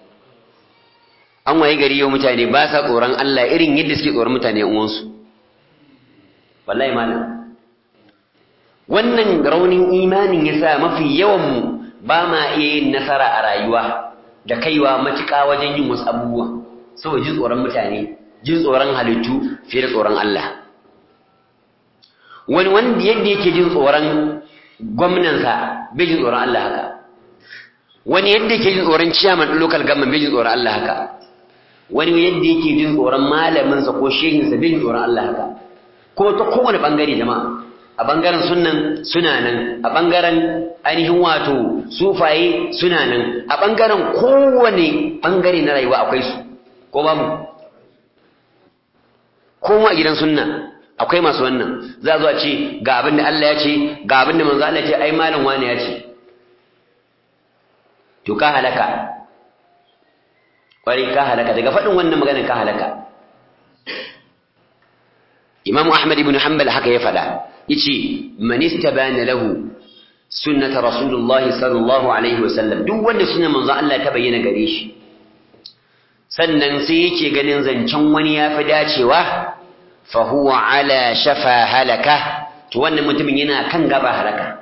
an waye gari yau mutane ba sa tsoron Allah irin yadda suke tsoron mutane uwansu wallahi malam wannan raunin imanin yasa mafi yawan mu ba ma iya yin nasara a rayuwa da kaiwa matuƙa wajen yin wasu abubuwa saboda jin tsoron mutane jin tsoron halittu fiye da tsoron Allah wani wanda yadda yake jin tsoron gwamnansa bai jin tsoron Allah haka wani yadda yake jin tsoron ciyaman local government bai jin tsoron Allah haka wani yadda yake jin tsoron malaminsa ko shehinsa bai jin tsoron Allah haka ko ta kowane bangare jama'a a bangaren sunnan suna nan a bangaren ainihin wato sufaye suna nan a bangaren kowane bangare na rayuwa akwai su ko babu kowa a gidan sunna akwai masu wannan za a zo a ce ga abin da Allah ya ce ga abin da manzo Allah ya ce ai malam wani ya ce to ka halaka kwarai ka halaka daga faɗin wannan maganar ka halaka Imam Ahmad ibn Hanbal haka ya faɗa yace man istabana lahu sunnata rasulullahi sallallahu alaihi wasallam duk wanda sunan manzo Allah ta bayyana gare shi sannan sai yake ganin zancen wani ya fi dacewa fa huwa ala shafa halaka to wannan mutumin yana kan gaba halaka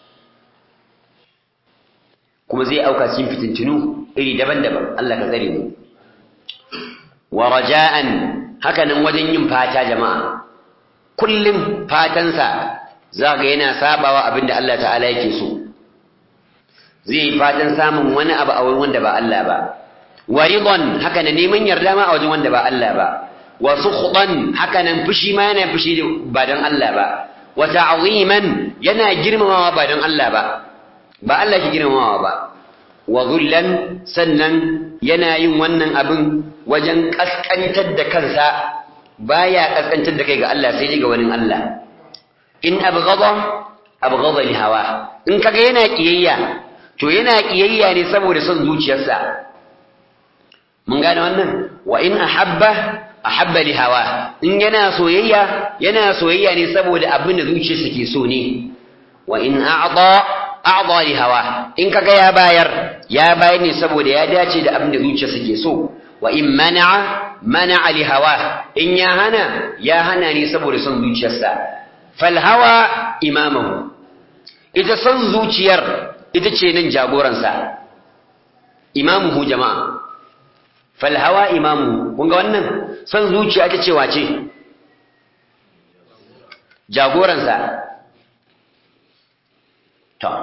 kuma zai auka cikin fitintinu iri daban-daban Allah ka tsare mu wa raja'an haka nan wajen yin fata jama'a kullum fatansa za ga yana sabawa abinda Allah ta'ala yake so zai yi fatan samun wani abu a wurin wanda ba Allah ba wa ridon haka nan neman yarda ma a wajen wanda ba Allah ba wa sukhdan haka nan fushi ma yana fushi ba don Allah ba wa ta'ziman yana girmamawa ba don Allah ba ba Allah ke girmamawa ba wa zullan sannan yana yin wannan abin wajen kaskantar da kansa baya kaskantar da kai ga Allah sai ga wani Allah in abghada abghada li hawa in kaga yana kiyayya to yana kiyayya ne saboda son zuciyarsa mun gane wannan wa in ahabba ahabba li hawa in yana soyayya yana soyayya ne saboda abin da zuciyarsa ke so ne wa in a'da a'da li hawa in kaga ya bayar ya bayar ne saboda ya dace da abin da zuciyarsa ke so wa in mana'a mana'a li hawa in ya hana ya hana ne saboda son zuciyarsa fal hawa imamahu ita son zuciyar ita ce nan jagoransa imamuhu jama'a fal hawa imamuhu kun ga wannan son zuciya ita ce wace jagoransa ta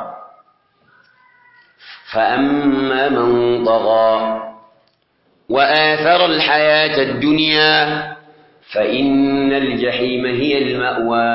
فأما من طغى وآثر الحياة الدنيا فإن الجحيم هي المأوى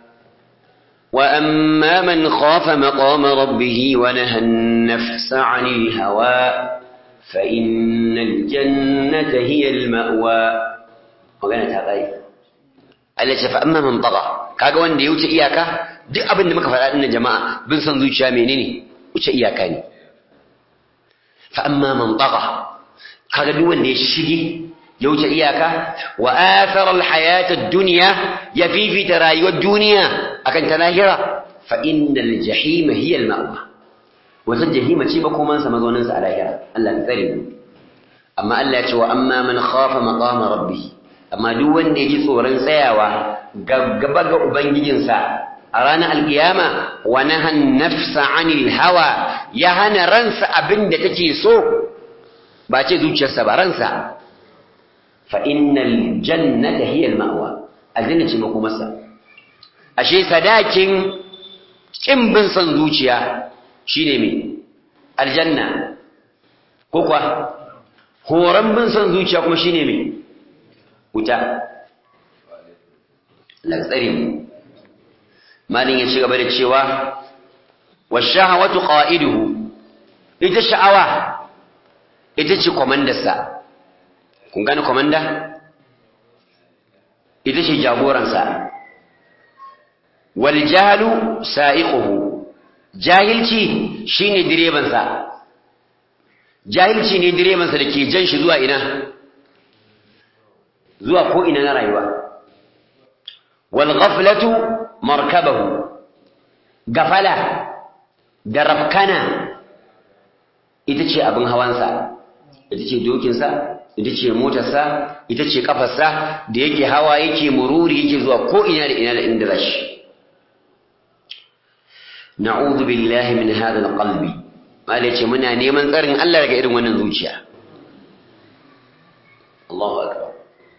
وأما من خاف مقام ربه ونهى النفس عن الهوى فإن الجنة هي المأوى وقالت هذا التي فأما من طغى kaga wanda ya wuce iyaka duk abin da muka faɗa dinnan jama'a bin san zuciya menene wuce iyaka ne fa amma man tagha kaga duk wanda ya shige ya wuce iyaka wa athara alhayata ad-dunya ya fifita rayuwar duniya akan ta lahira fa innal jahima hiya al-ma'wa wata jahima ce ba kuma sa mazaunin sa a lahira Allah ya tsare mu amma Allah ya ce wa amma man khafa maqama rabbih amma duk wanda ya ji tsoron tsayawa gaba ga ubangijinsa a ranar alkiyama wa nahan nafsa anil hawa ya hana ransa abin da take so ba ce zuciyarsa ba ransa fa innal jannata hiya al-ma'wa aljanna ce makomarsa ashe sadakin kin bin son zuciya shine me aljanna ko kuwa horon bin son zuciya kuma shine me wuta latsari mu malin ya ci gaba da cewa wa shahawatu qa'iduhu ita sha'awa ita ce komandarsa kun gane komanda ita ce jagoransa wal jahlu sa'iquhu jahilci shine direbansa jahilci ne direbansa da ke jan shi zuwa ina zuwa ko ina na rayuwa wal ghaflatu markabahu gafala da rafkana ita ce abin hawansa ita ce dokinsa ita ce motarsa ita ce kafarsa da yake hawa yake mururi yake zuwa ko ina da ina da inda zashi na'udhu billahi min hadha alqalbi malai ce muna neman tsarin Allah daga irin wannan zuciya Allahu akbar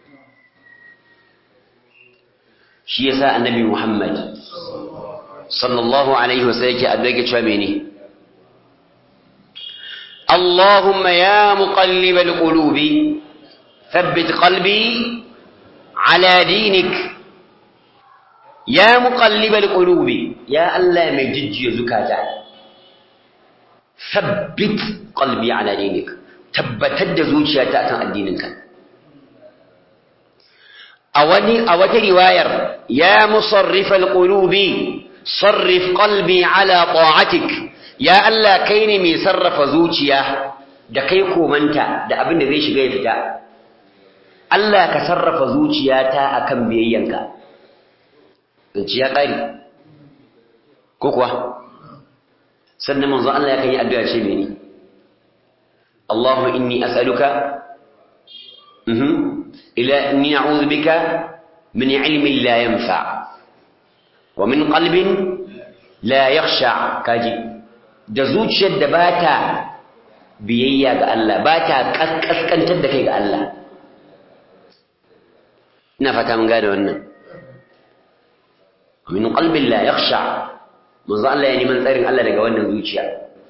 shi yasa annabi Muhammad sallallahu alaihi wasallam yake addu'a yake cewa mene اللهم يا مقلب القلوب ثبت قلبي على دينك يا مقلب القلوب يا الله مجد زكاتا ثبت قلبي على دينك tabbatar da zuciyata kan addininka a wani a wata riwayar ya musarrifal qulubi sarrif qalbi ala ta'atik ya Allah kai ne mai sarrafa zuciya da kai komanta da abin da zai shiga ya fita Allah ka sarrafa zuciyata akan biyayyanka zuciya ƙari ko kuwa sannan manzo Allah ya kan yi addu'a ce mene Allahumma inni as'aluka ila inni a'udhu bika min ilmin la yanfa wa min qalbin la yakhsha kaji da zuciyar da ba ta biyayya ga Allah ba ta kaskantar da kai ga Allah ina fata mun gada wannan min qalbin la yakhsha manzo Allah ya neman tsarin Allah daga wannan zuciya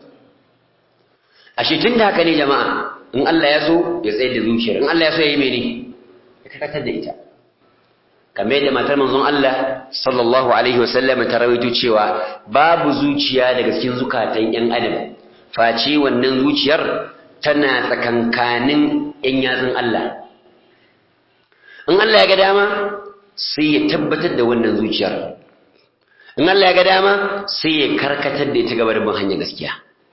ashe tun da haka ne jama'a in Allah ya so ya tsayar da zuciyar in Allah ya so ya yi mene ya kakatar da ita kamar yadda matar manzon Allah sallallahu alaihi wasallam ta rawaito cewa babu zuciya daga cikin zukatan yan adam face wannan zuciyar tana tsakankanin yan yatsun Allah in Allah ya ga dama sai ya tabbatar da wannan zuciyar in Allah ya ga dama sai ya karkatar da ita gaba da bin hanyar gaskiya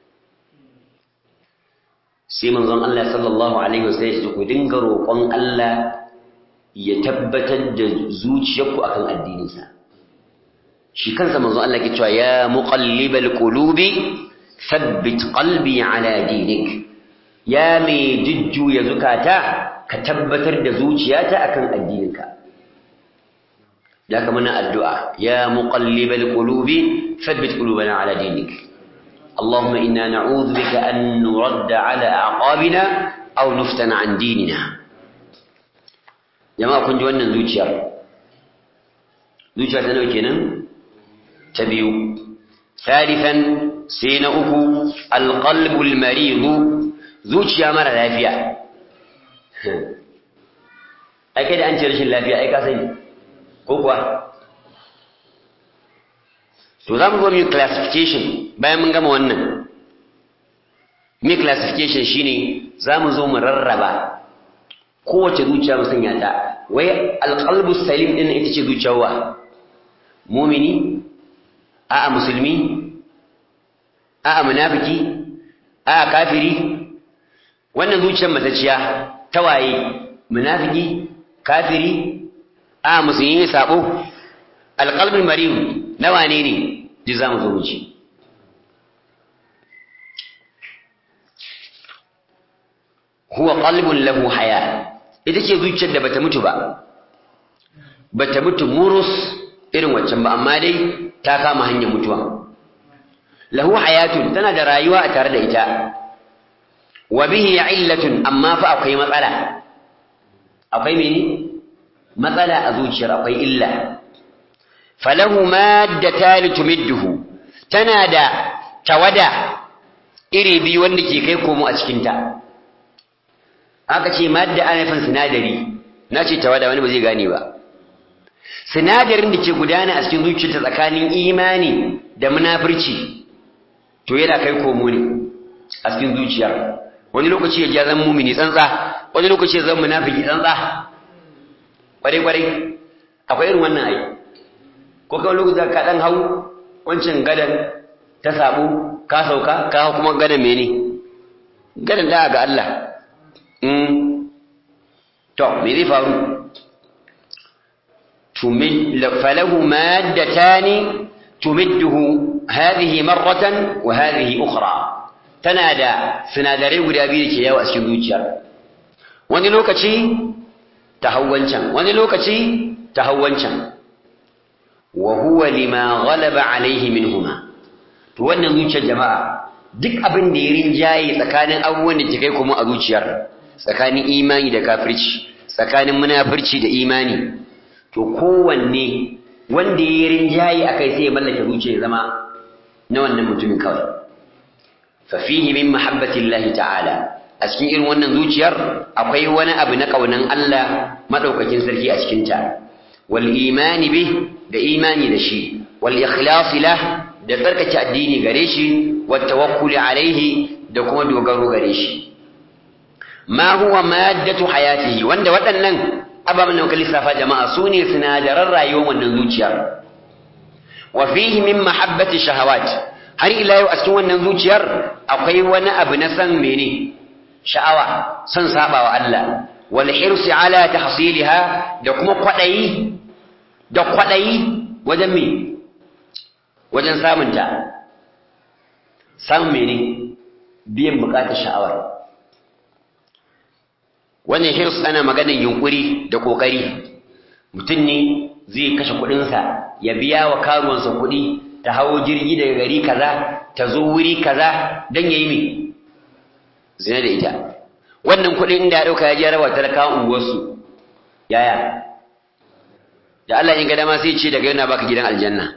sai manzon Allah sallallahu alaihi wasallam ya ce ku dinga roƙon Allah ya tabbatar da zuciyarku akan addininsa shi kansa manzo Allah ke cewa ya muqallibal qulubi thabbit qalbi ala dinik ya mai jujjuya zukata ka tabbatar da zuciyata akan addininka da ka muna addu'a ya muqallibal qulubi thabbit qulubana ala dinik اللهم إنا نعوذ بك أن نرد على أعقابنا أو نفتن عن ديننا jama'a kun ji wannan zuciyar zuciya ta nawa kenan ta biyu salifan sai na uku alqalbul maridu zuciya mara lafiya ai kai da an ce rashin lafiya ai ka sani ko kuwa to za mu zo mu classification bayan mun gama wannan me classification shine za mu zo mu rarraba kowace zuciya mu sanya ta wai alqalbu salim din ita ce zuciyar wa mumini a'a musulmi a'a munafiki a'a kafiri wannan zuciyar matacciya ta waye munafiki kafiri a'a musulmi ne sabo alqalbul marim na wane ne ji za mu zo mu ci huwa qalbun lahu haya ita ce zuciyar da bata mutu ba bata mutu murus irin waccan ba amma dai ta kama hanyar mutuwa lahu hayatun tana da rayuwa a tare da ita wa bihi illatun amma fa akwai matsala akwai mene matsala a zuciyar akwai illa falahu maddatan tumidduhu tana da tawada iri biyu wanda ke kai komo a cikin ta aka ce madda ana nufin sinadari na ce tawada wani ba zai gane ba sinadarin da ke gudana a cikin zuciyarta tsakanin imani da munafurci to yana kai komo ne a cikin zuciyar wani lokaci ya ja zan mumini tsantsa wani lokaci ya zan munafiki tsantsa kwarai kwarai akwai irin wannan ai ko kawai lokaci ka dan hau wancan gadan ta sabo ka sauka ka hau kuma gadan mene gadan da ga Allah to me zai faru falahu maddatani tumidduhu hadhihi marratan wa hadhihi ukhra tana da sinadarai guda biyu da ke yawo a cikin zuciyar wani lokaci ta hawwancan wani lokaci ta hawwancan wa huwa lima ghalaba alaihi minhuma to wannan zuciyar jama'a duk abin da ya rinjaye tsakanin abubuwan da ke kai kuma a zuciyar tsakanin imani da kafirci tsakanin munafirci da imani to kowanne wanda ya rinjaye akai sai ya mallake zuciya ya zama na wannan mutumin kawai fa fihi min mahabbatillahi ta'ala a cikin irin wannan zuciyar akwai wani abu na kaunan Allah madaukakin sarki a cikin ta wal imani bih da imani da shi wal ikhlas lah da tsarkake addini gare shi wat tawakkuli alaihi da kuma dogaro gare shi ma huwa maddatu hayatihi wanda waɗannan ababen da muka lissafa jama'a su ne sinadaran rayuwar wannan zuciyar wa fihi min mahabbati shahawat har ila yau a cikin wannan zuciyar akwai wani abu na san mene sha'awa son sabawa Allah wal hirsi ala tahsiliha da kuma kwadayi da kwadayi wajen me wajen samunta samun mene biyan bukatar sha'awar wannan hirs ana maganar yunkuri da kokari mutum ne zai kashe kuɗinsa ya biya wa karuwansa kuɗi ta hawo jirgi daga gari kaza ta zo wuri kaza don ya yi mai zina da ita wannan kuɗin inda ya ɗauka ya je rawa talakawan unguwarsu yaya da Allah in ga dama sai ce daga yana baka gidan aljanna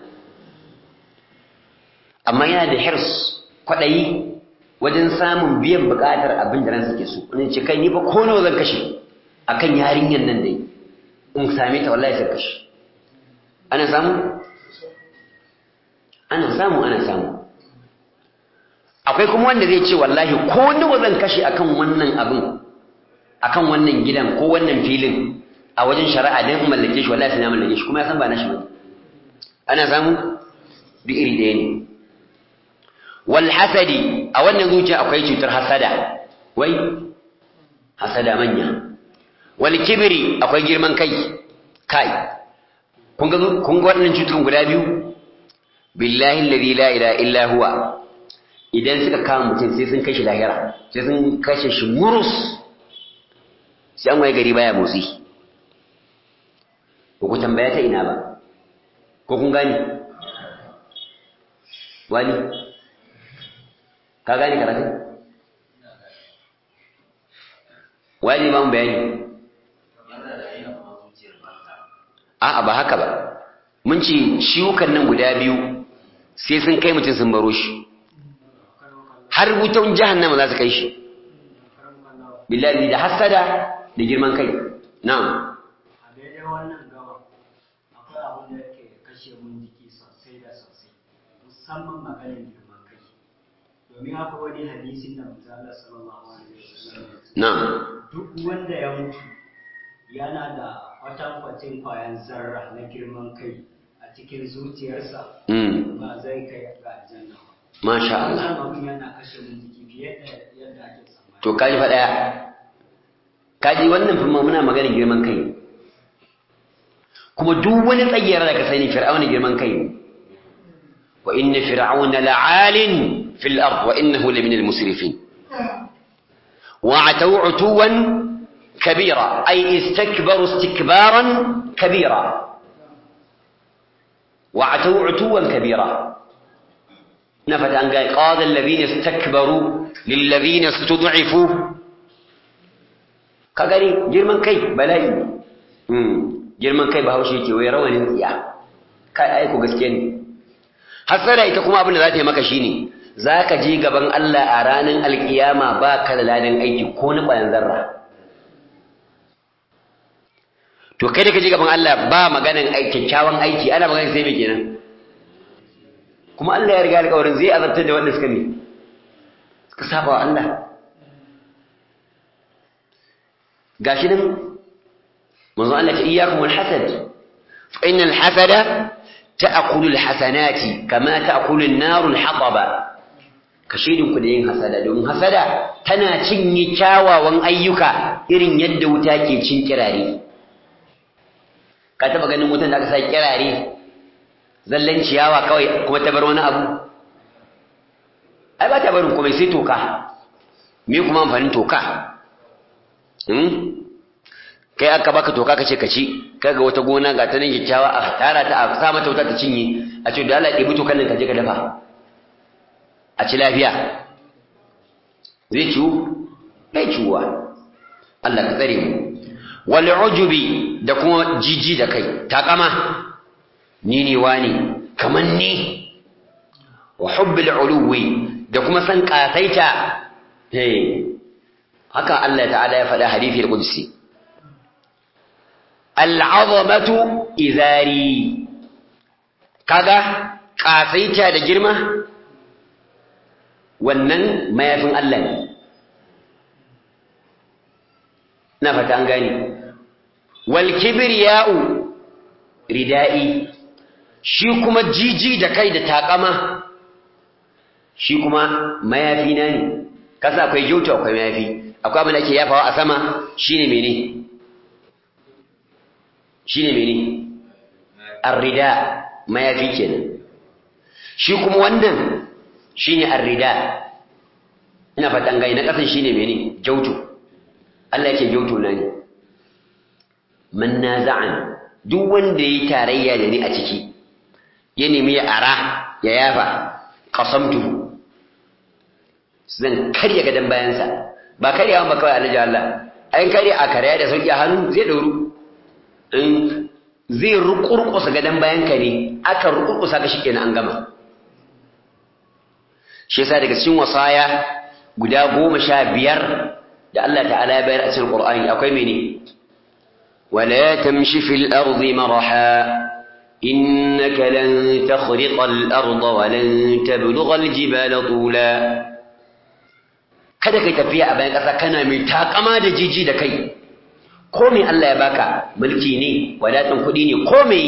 amma yana da hirs kwaɗayi wajen samun biyan buƙatar abin da ransa ke so wani ce kai ni fa ko nawa zan kashe akan yarinyar nan dai in same ta wallahi sai kashe ana samu ana samu ana samu akwai kuma wanda zai ce wallahi ko nawa zan kashe akan wannan abin akan wannan gidan ko wannan filin a wajen shari'a dan in mallake shi wallahi sai na mallake shi kuma ya san ba na shi ba ana samu duk iri ɗaya ne wal hasadi a wannan zuciya akwai cutar hasada wai hasada manya wal kibri akwai girman kai kai kun ga kun ga wannan cutukan guda biyu billahi alladhi la ilaha illa huwa idan suka kama mutum sai sun kashe lahira sai sun kashe shi murus sai an waye gari baya motsi ko ku tambaya ta ina ba ko kun gani wani ka gane karatu wani ba mu bayani a'a ba haka ba mun ce ciwukan nan guda biyu sai sun kai mutum sun baro shi har wutan jahannama za su kai shi billahi da hasada da girman kai na'am a daidai wannan gaba akwai abin da yake kashe mun jiki sosai da sosai musamman maganin girman kai domin akwai wani hadisin da manzo Allah sallallahu alaihi wasallam ya ce, na'am duk wanda ya mutu yana da kwatankwacin kwayan zarra na girman kai a cikin zuciyarsa mm ba zai kai ga aljanna ba. masha Allah Wannan abin yana kashe mun jiki fiye da yadda ake tsammani. to kaji fa daya kaji wannan kuma muna maganar girman kai kuma duk wani tsayyara da ka sani fir'auna girman kai ne wa inna fir'auna la'alin fil ard wa innahu lamin al musrifin wa ataw utuwan kabira ay istakbaru istikbaran kabira wa ataw utuwan kabira na fata an ga qala alladhina istakbaru lil ladhina istud'ifu ka gani girman kai bala'i mm girman kai bahaushe yake wai rawanin tsiya kai ai ku gaskiya ne hasara ita kuma abin da za ta yi maka shine za ka je gaban Allah a ranar alkiyama ba ka da ladan aiki ko na ƙwayan zarra to kai da ka je gaban Allah ba maganan kyakkyawan aiki ana maganin sai mai kenan kuma Allah ya riga alƙawarin zai azabtar da wanda suka ne suka saba wa Allah gashi nan manzo Allah ta iyyakum wal hasad fa innal hasada ta'kulu al hasanati kama ta'kulu an-naru al-hataba kashidin ku da yin hasada don hasada tana cinye kyawawan ayyuka irin yadda wuta ke cin kirare ka taba ganin wutan da aka sa kirare zallan ciyawa kawai kuma ta bar wani abu ai ba ta barin komai sai toka me kuma amfanin toka kai aka baka toka kace ka ci kaga wata gona ga ta nan kyakkyawa a tara ta a sa mata wuta ta cinye a ce da Allah ɗebi tokan nan ka je ka dafa a ci lafiya zai ciwu bai ciwuwa Allah ka tsare mu wal ujubi da kuma jiji da kai takama ni ne wani kaman ni wa hubbil uluwi da kuma san kasaita hey haka Allah ta'ala ya faɗa hadisi al-qudsi al'azamatu izari kaga kasaita da girma wannan mayafin Allah ne na fata an gani wal kibriya'u ridai shi kuma jiji da kai da takama shi kuma mayafi na ne kasa akwai gyauta akwai mayafi akwai abin da ake yafawa a sama shine mene shine mene arrida mayafi kenan shi kuma wannan shine arrida ina fatan gai na kasan shine mene jautu Allah yake jautu na ne man naza'an duk wanda yayi tarayya da ni a ciki ya nemi ya ara ya yafa qasamtu zan karya gadan bayansa ba karyawa ba kawai alhaji Allah ayin karya a karya da sauki a hannu zai dauru in zai rukurkusa gadan bayanka ne aka rukurkusa ka shi kenan an gama shi yasa daga cikin wasaya guda goma sha biyar da Allah ta'ala ya bayar a cikin Qur'ani akwai mene wala tamshi fil ardi maraha innaka lan takhriqa al arda wa lan tablugha al jibala tula kada kai tafiya a bayan ƙasa kana mai takama da jiji da kai ko me Allah ya baka mulki ne wadatan kuɗi ne ko me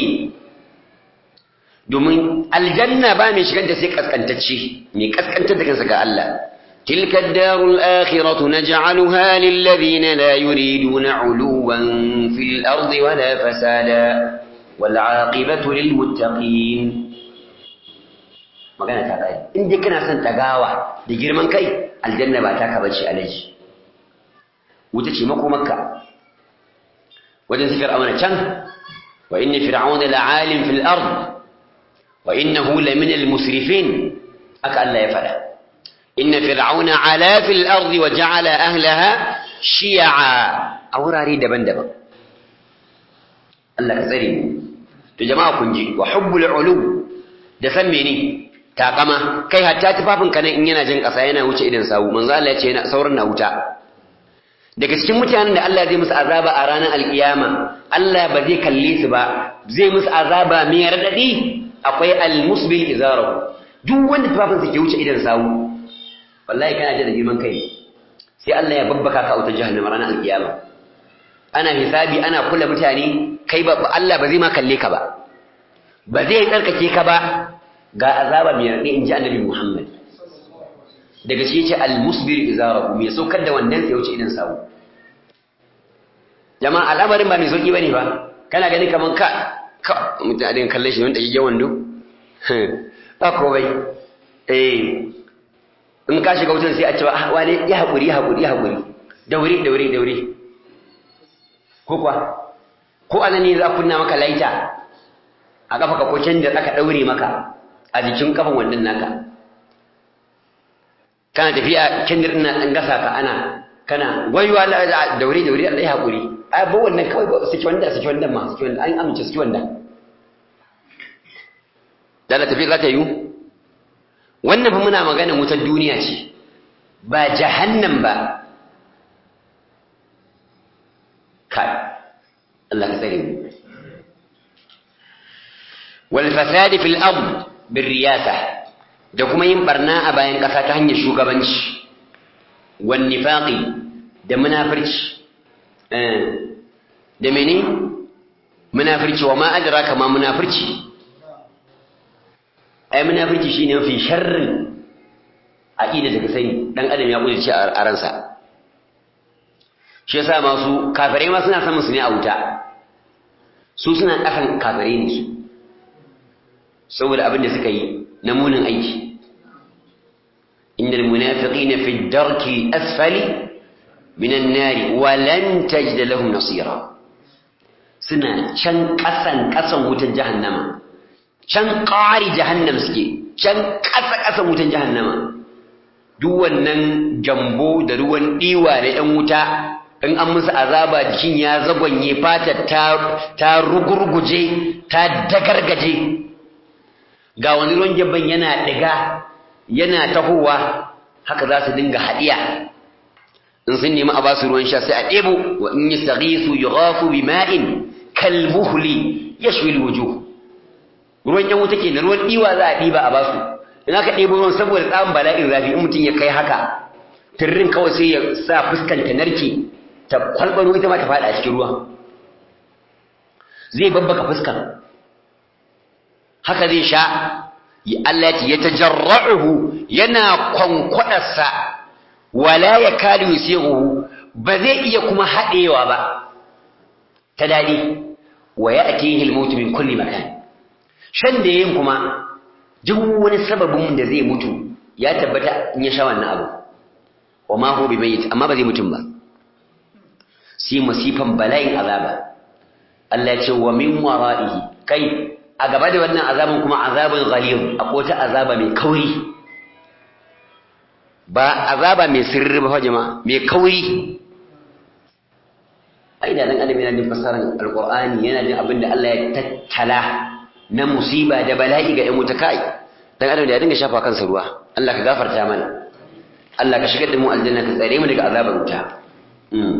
domin aljanna ba mai shigar da sai kaskantacce mai kaskantar da kansa ga Allah تلك الدار الآخرة نجعلها للذين لا يريدون علوا في الأرض ولا فسادا والعاقبة للمتقين magana ta kai in dai kana son tagawa da girman kai aljanna ba ta ka bace alaji wuta ce makomarka wajen su fir'auna can wa inna fir'auna la'alim fil ard wa innahu lamin al musrifin aka Allah ya faɗa inna fir'auna ala fil ardi wa ja'ala ahlaha shi'a a wurare daban-daban Allah ka tsare mu to jama'a kun ji wa hubbul ulu da san mene takama kai hatta tufafin ka nan in yana jin ƙasa yana wuce idan sawu manzo Allah ya ce yana sauran na wuta daga cikin mutanen da Allah zai musu azaba a ranar alkiyama Allah ba zai kalle su ba zai musu azaba mai radadi akwai almusbil izarahu duk wanda tufafin sa ke wuce idan sawu wallahi kana ji da girman kai sai Allah ya babbaka ka auta jahannama ranar alkiyama ana hisabi ana kula mutane kai ba Allah ba zai ma kalle ka ba ba zai tsarkake ka ba ga azaba mai raɗe in ji annabi Muhammad daga shi ce al-musbir izarahu mai saukar da wannan sai wuce idan sawu jama'a al'amarin ba mai sauki bane ba kana gani kaman ka ka mutum a dinga kallon shi wanda yake wando ba ko bai eh in ka shiga wutan sai a ce ah wale ya hakuri ya hakuri ya hakuri daure daure daure ko kuwa ko anan ne za kunna maka laita a kafa ka ko canja aka daure maka a jikin kafan wannan naka kana tafiya kendir ina ɗan gasa ka ana kana wayo Allah daure daure Allah ya haƙuri ai ba wannan kawai ba saki wanda saki wanda ma saki wanda an amince saki wanda da la tafi za ta yi wannan fa muna magana wutar duniya ce ba jahannam ba kai Allah ka tsare mu wal fasadi fil ard bir riyasa da kuma yin barna a bayan ƙasa ta hanyar shugabanci wan nifaqi da munafirci da mene munafirci wa ma adraka ma munafirci ai munafirci shine mafi sharrin aqida da ka sani dan adam ya kudurci a ransa shi yasa masu kafirai ma suna samun su ne a wuta su suna kasan kafirai ne su saboda abin da suka yi na munin aiki innal munafiqina fi darki asfali minan nari wa lan tajid lahum nasira suna can kasan kasan wutan jahannama can ƙari jahannam suke can ƙasa ƙasan wutan jahannama duk wannan jambo da ruwan ɗiwa da ‘yan wuta in an musu azaba jikin ya zagonye fata ta rugurguje ta dagargaje ga wani ruwan jabban yana ɗiga yana tahowa haka za su dinga haɗiya in sun nemi a basu ruwan sha sai a ɗebo wa in yi saghisu yughafu bima'in kalmuhli yashwi alwujuh ruwan yan wuta kenan ruwan diwa za a diba a basu in aka ɗebo ruwan saboda tsamin bala'in zafi in mutum ya kai haka tirrin kawai sai ya sa fuskan ta narke ta kwalbaro ita ma ta faɗa a cikin ruwa zai babbaka fuskan haka zai sha Allah ya tajarra'uhu yana kwankwadarsa wala ya kali yusihu ba zai iya kuma haɗewa ba ta daɗi wa ya atihi al-maut min kulli makan shan da yin kuma duk wani sababin da zai mutu ya tabbata in ya sha wannan abu wa ma huwa bimayyit amma ba zai mutum ba sai masifan bala'in azaba Allah ya ce wa min wara'ihi kai a gaba da wannan azabin kuma azabin ghalib akwai ta azaba mai kauri ba azaba mai sirri ba jama'a mai kauri ai da dan adam yana jin fasaran alqur'ani yana jin abin da Allah ya tattala na musiba da bala'i ga 'yan wuta kai dan adam da ya dinga shafa kansa ruwa Allah ka gafarta mana Allah ka shigar da mu aljanna ka tsare mu daga azabar wuta mm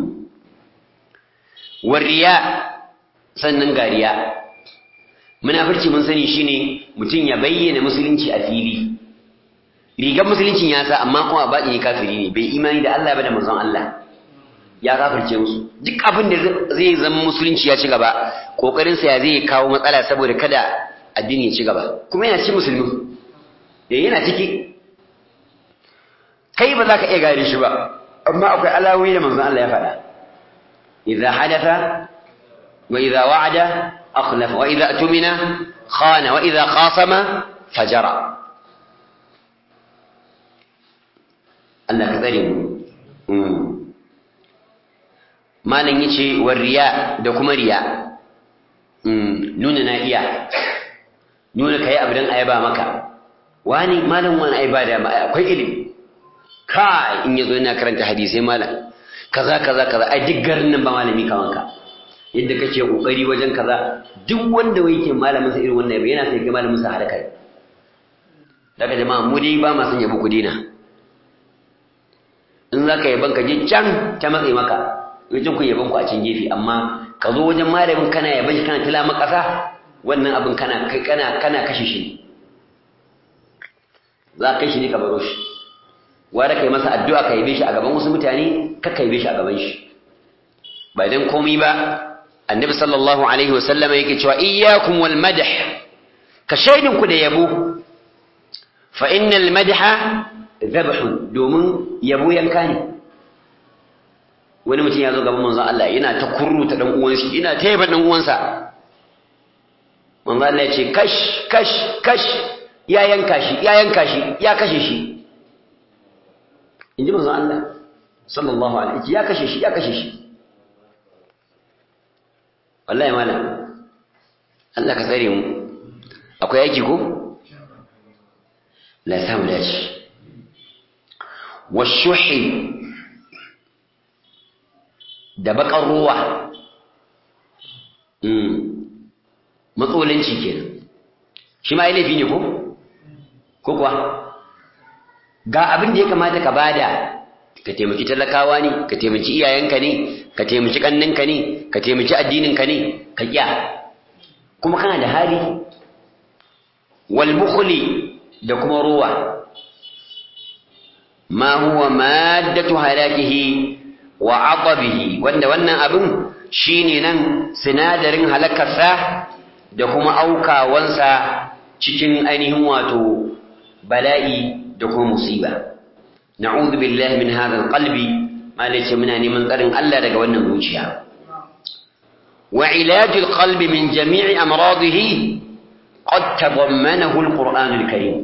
wariya sannan gariya munafirci mun sani shine mutum ya bayyana musulunci a fili rigar musuluncin ya sa amma kuma baɗi kafiri ne bai imani da Allah ba da manzon Allah ya kafirce musu duk abin da zai zama musulunci ya ci gaba kokarinsa ya zai kawo matsala saboda kada addini ya ci gaba kuma yana cikin musulmi ya yana ciki kai ba za ka iya gane shi ba amma akwai alawoyi da manzon Allah ya faɗa idza hadatha wa idza wa'ada akhlafa wa idza atumina khana wa idza khasama fajara Allah ka tsare mu malam yace war riya da kuma riya nuna na iya nuna kai abu dan ayaba maka wani malam wani ai ba da akwai ilimi kai in yazo yana karanta hadisi malam kaza kaza kaza ai duk garin nan ba malami kaman ka yadda kake kokari wajen kaza duk wanda yake malamin sa irin wannan yabo yana sai ga malamin sa haraka daga jama'a mu dai ba ma san yabo ku dina in zaka yaban ka je can ta matsayi maka wajen ku yaban ku a cikin gefe amma ka zo wajen malamin kana yaban shi kana tila makasa wannan abin kana kai kana kana kashe shi za ka kai shi ne ka baro shi wanda kai masa addu'a ka yabe shi a gaban wasu mutane ka ka yabe shi a gaban shi ba dan komai ba annabi sallallahu alaihi wasallam yake cewa iyyakum wal madh ka shaidin ku da yabo fa innal madha dhabhu domin yabo yanka ne wani mutum ya zo gaban manzon Allah yana ta kurruta dan uwan shi yana ta yaba dan uwansa manzon Allah ya ce kash kash kash ya yanka shi ya yanka shi ya kashe shi inji manzon Allah sallallahu alaihi ya kashe shi ya kashe shi wallahi malam Allah ka tsare mu akwai aiki ko la samu dace washuhi da bakar ruwa matsolanci kenan shi ma laifi ne ko ko kuwa ga abin da ya kamata ka bada ka taimaki talakawa ne ka taimaki iyayenka ne ka taimaki kanninka ne ka taimaki addininka ne ka kiya kuma kana da hali wal bukhli da kuma ruwa ma huwa maddatu halakihi wa aqabihi wanda wannan abin shine nan sinadarin halakarsa da kuma aukawansa cikin ainihin wato bala'i da kuma musiba na'udhu billahi min hadha alqalbi malace muna neman tsarin Allah daga wannan zuciya wa ilaj alqalbi min jami'i amradihi qad tadammanahu alquran alkarim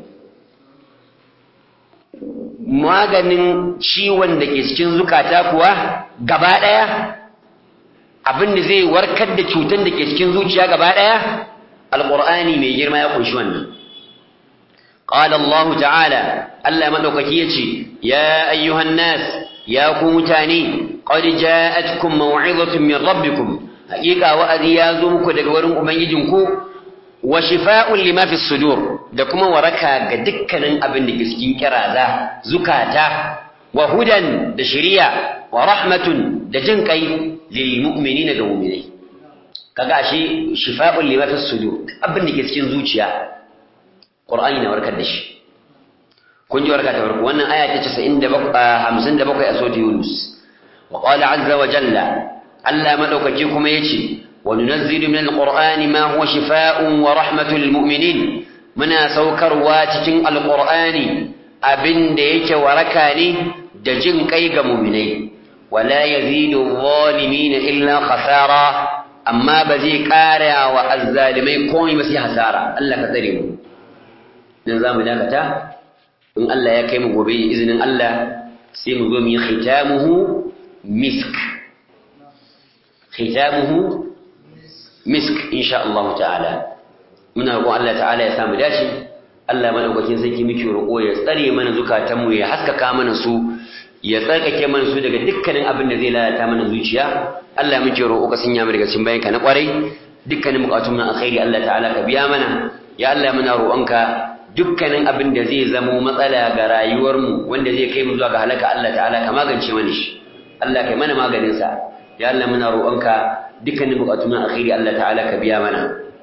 maganin ciwon da ke cikin zukata kuwa gaba daya abin da zai warkar da cutar da ke cikin zuciya gaba daya alqur'ani mai girma ya kunshi wannan قال الله تعالى ألا مدوكك يتي يا أيها الناس يا كومتاني قد جاءتكم موعظة من ربكم حقيقة وأذيازمك دقورم أبنجنكو وشفاء لما في الصدور دكما وركا قدكنا أبن نكسكين كرازا زكاة وهدى دشريع ورحمة دجنكي للمؤمنين دومني كغاشي شفاء لما في الصدور أبن نكسكين زوجيا Qur'ani na warkar da shi kun ji warka ta farko wannan aya ta 57 a sura Yunus wa qala azza wa jalla Allah madaukaki kuma yace wa nunazzilu min alqur'ani ma huwa shifaa'un wa rahmatun lil mu'minin muna saukarwa cikin alqur'ani abinda yake waraka ne da jin kai ga mu'minai wala yazidu adh-dhalimin illa khasara amma ba zai kara wa azzalimai komai ba sai hasara Allah ka tsare mu dan zamu dakata in Allah ya kai mu gobe izinin Allah sai mu zo mu yi khitamuhu misk khitamuhu misk insha Allah ta'ala muna roƙon Allah ta'ala ya samu dace Allah madaukakin sarki muke roƙo ya tsare mana zukatanmu ya haskaka mana su ya tsarkake mana su daga dukkanin abin da zai lalata mana zuciya Allah muke roƙo ka sanya mu daga cikin bayanka na ƙwarai dukkanin bukatun mu alkhairi Allah ta'ala ka biya mana ya Allah muna roƙonka dukkanin abin da zai zamo matsala ga rayuwarmu wanda zai kai mu zuwa ga halaka Allah ta'ala ka magance mana shi Allah kai mana maganin sa ya Allah muna roƙonka dukkanin bukatun mu alkhairi Allah ta'ala ka biya mana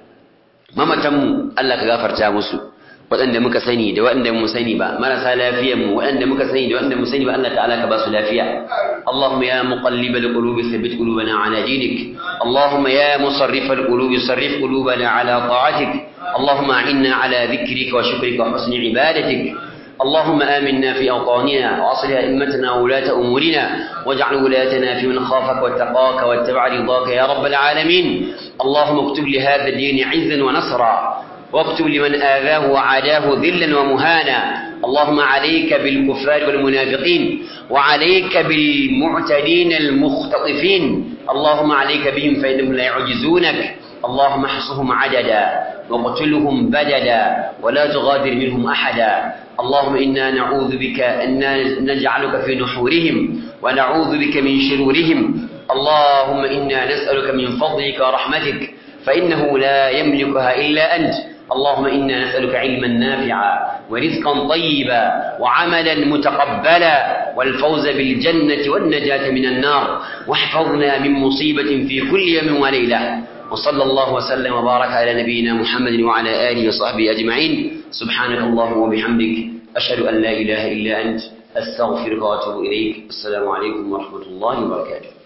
mamatan mu Allah ka gafarta musu waɗanda muka sani da waɗanda mu sani ba marasa lafiyar mu waɗanda muka sani da waɗanda mu sani ba Allah ta'ala ka ba su lafiya Allahumma ya muqallibal qulubi thabbit qulubana ala dinik Allahumma ya musarrifal qulubi sarrif qulubana ala ta'atik اللهم أعنا على ذكرك وشكرك وحسن عبادتك اللهم آمنا في أوطاننا وأصل أئمتنا وولاة أمورنا واجعل ولايتنا في من خافك واتقاك واتبع رضاك يا رب العالمين اللهم اكتب لهذا الدين عزا ونصرا واكتب لمن آذاه وعاداه ذلا ومهانا اللهم عليك بالكفار والمنافقين وعليك بالمعتدين المختطفين اللهم عليك بهم فإنهم لا يعجزونك اللهم احصهم عددا وقتلهم بددا ولا تغادر منهم أحدا اللهم إنا نعوذ بك أن نجعلك في نحورهم ونعوذ بك من شرورهم اللهم إنا نسألك من فضلك ورحمتك فإنه لا يملكها إلا أنت اللهم إنا نسألك علما نافعا ورزقا طيبا وعملا متقبلا والفوز بالجنة والنجاة من النار واحفظنا من مصيبة في كل يوم وليلة وصلى الله وسلم وبارك على نبينا محمد وعلى آله وصحبه أجمعين سبحانك اللهم وبحمدك أشهد أن لا إله إلا أنت أستغفرك وأتوب إليك السلام عليكم ورحمة الله وبركاته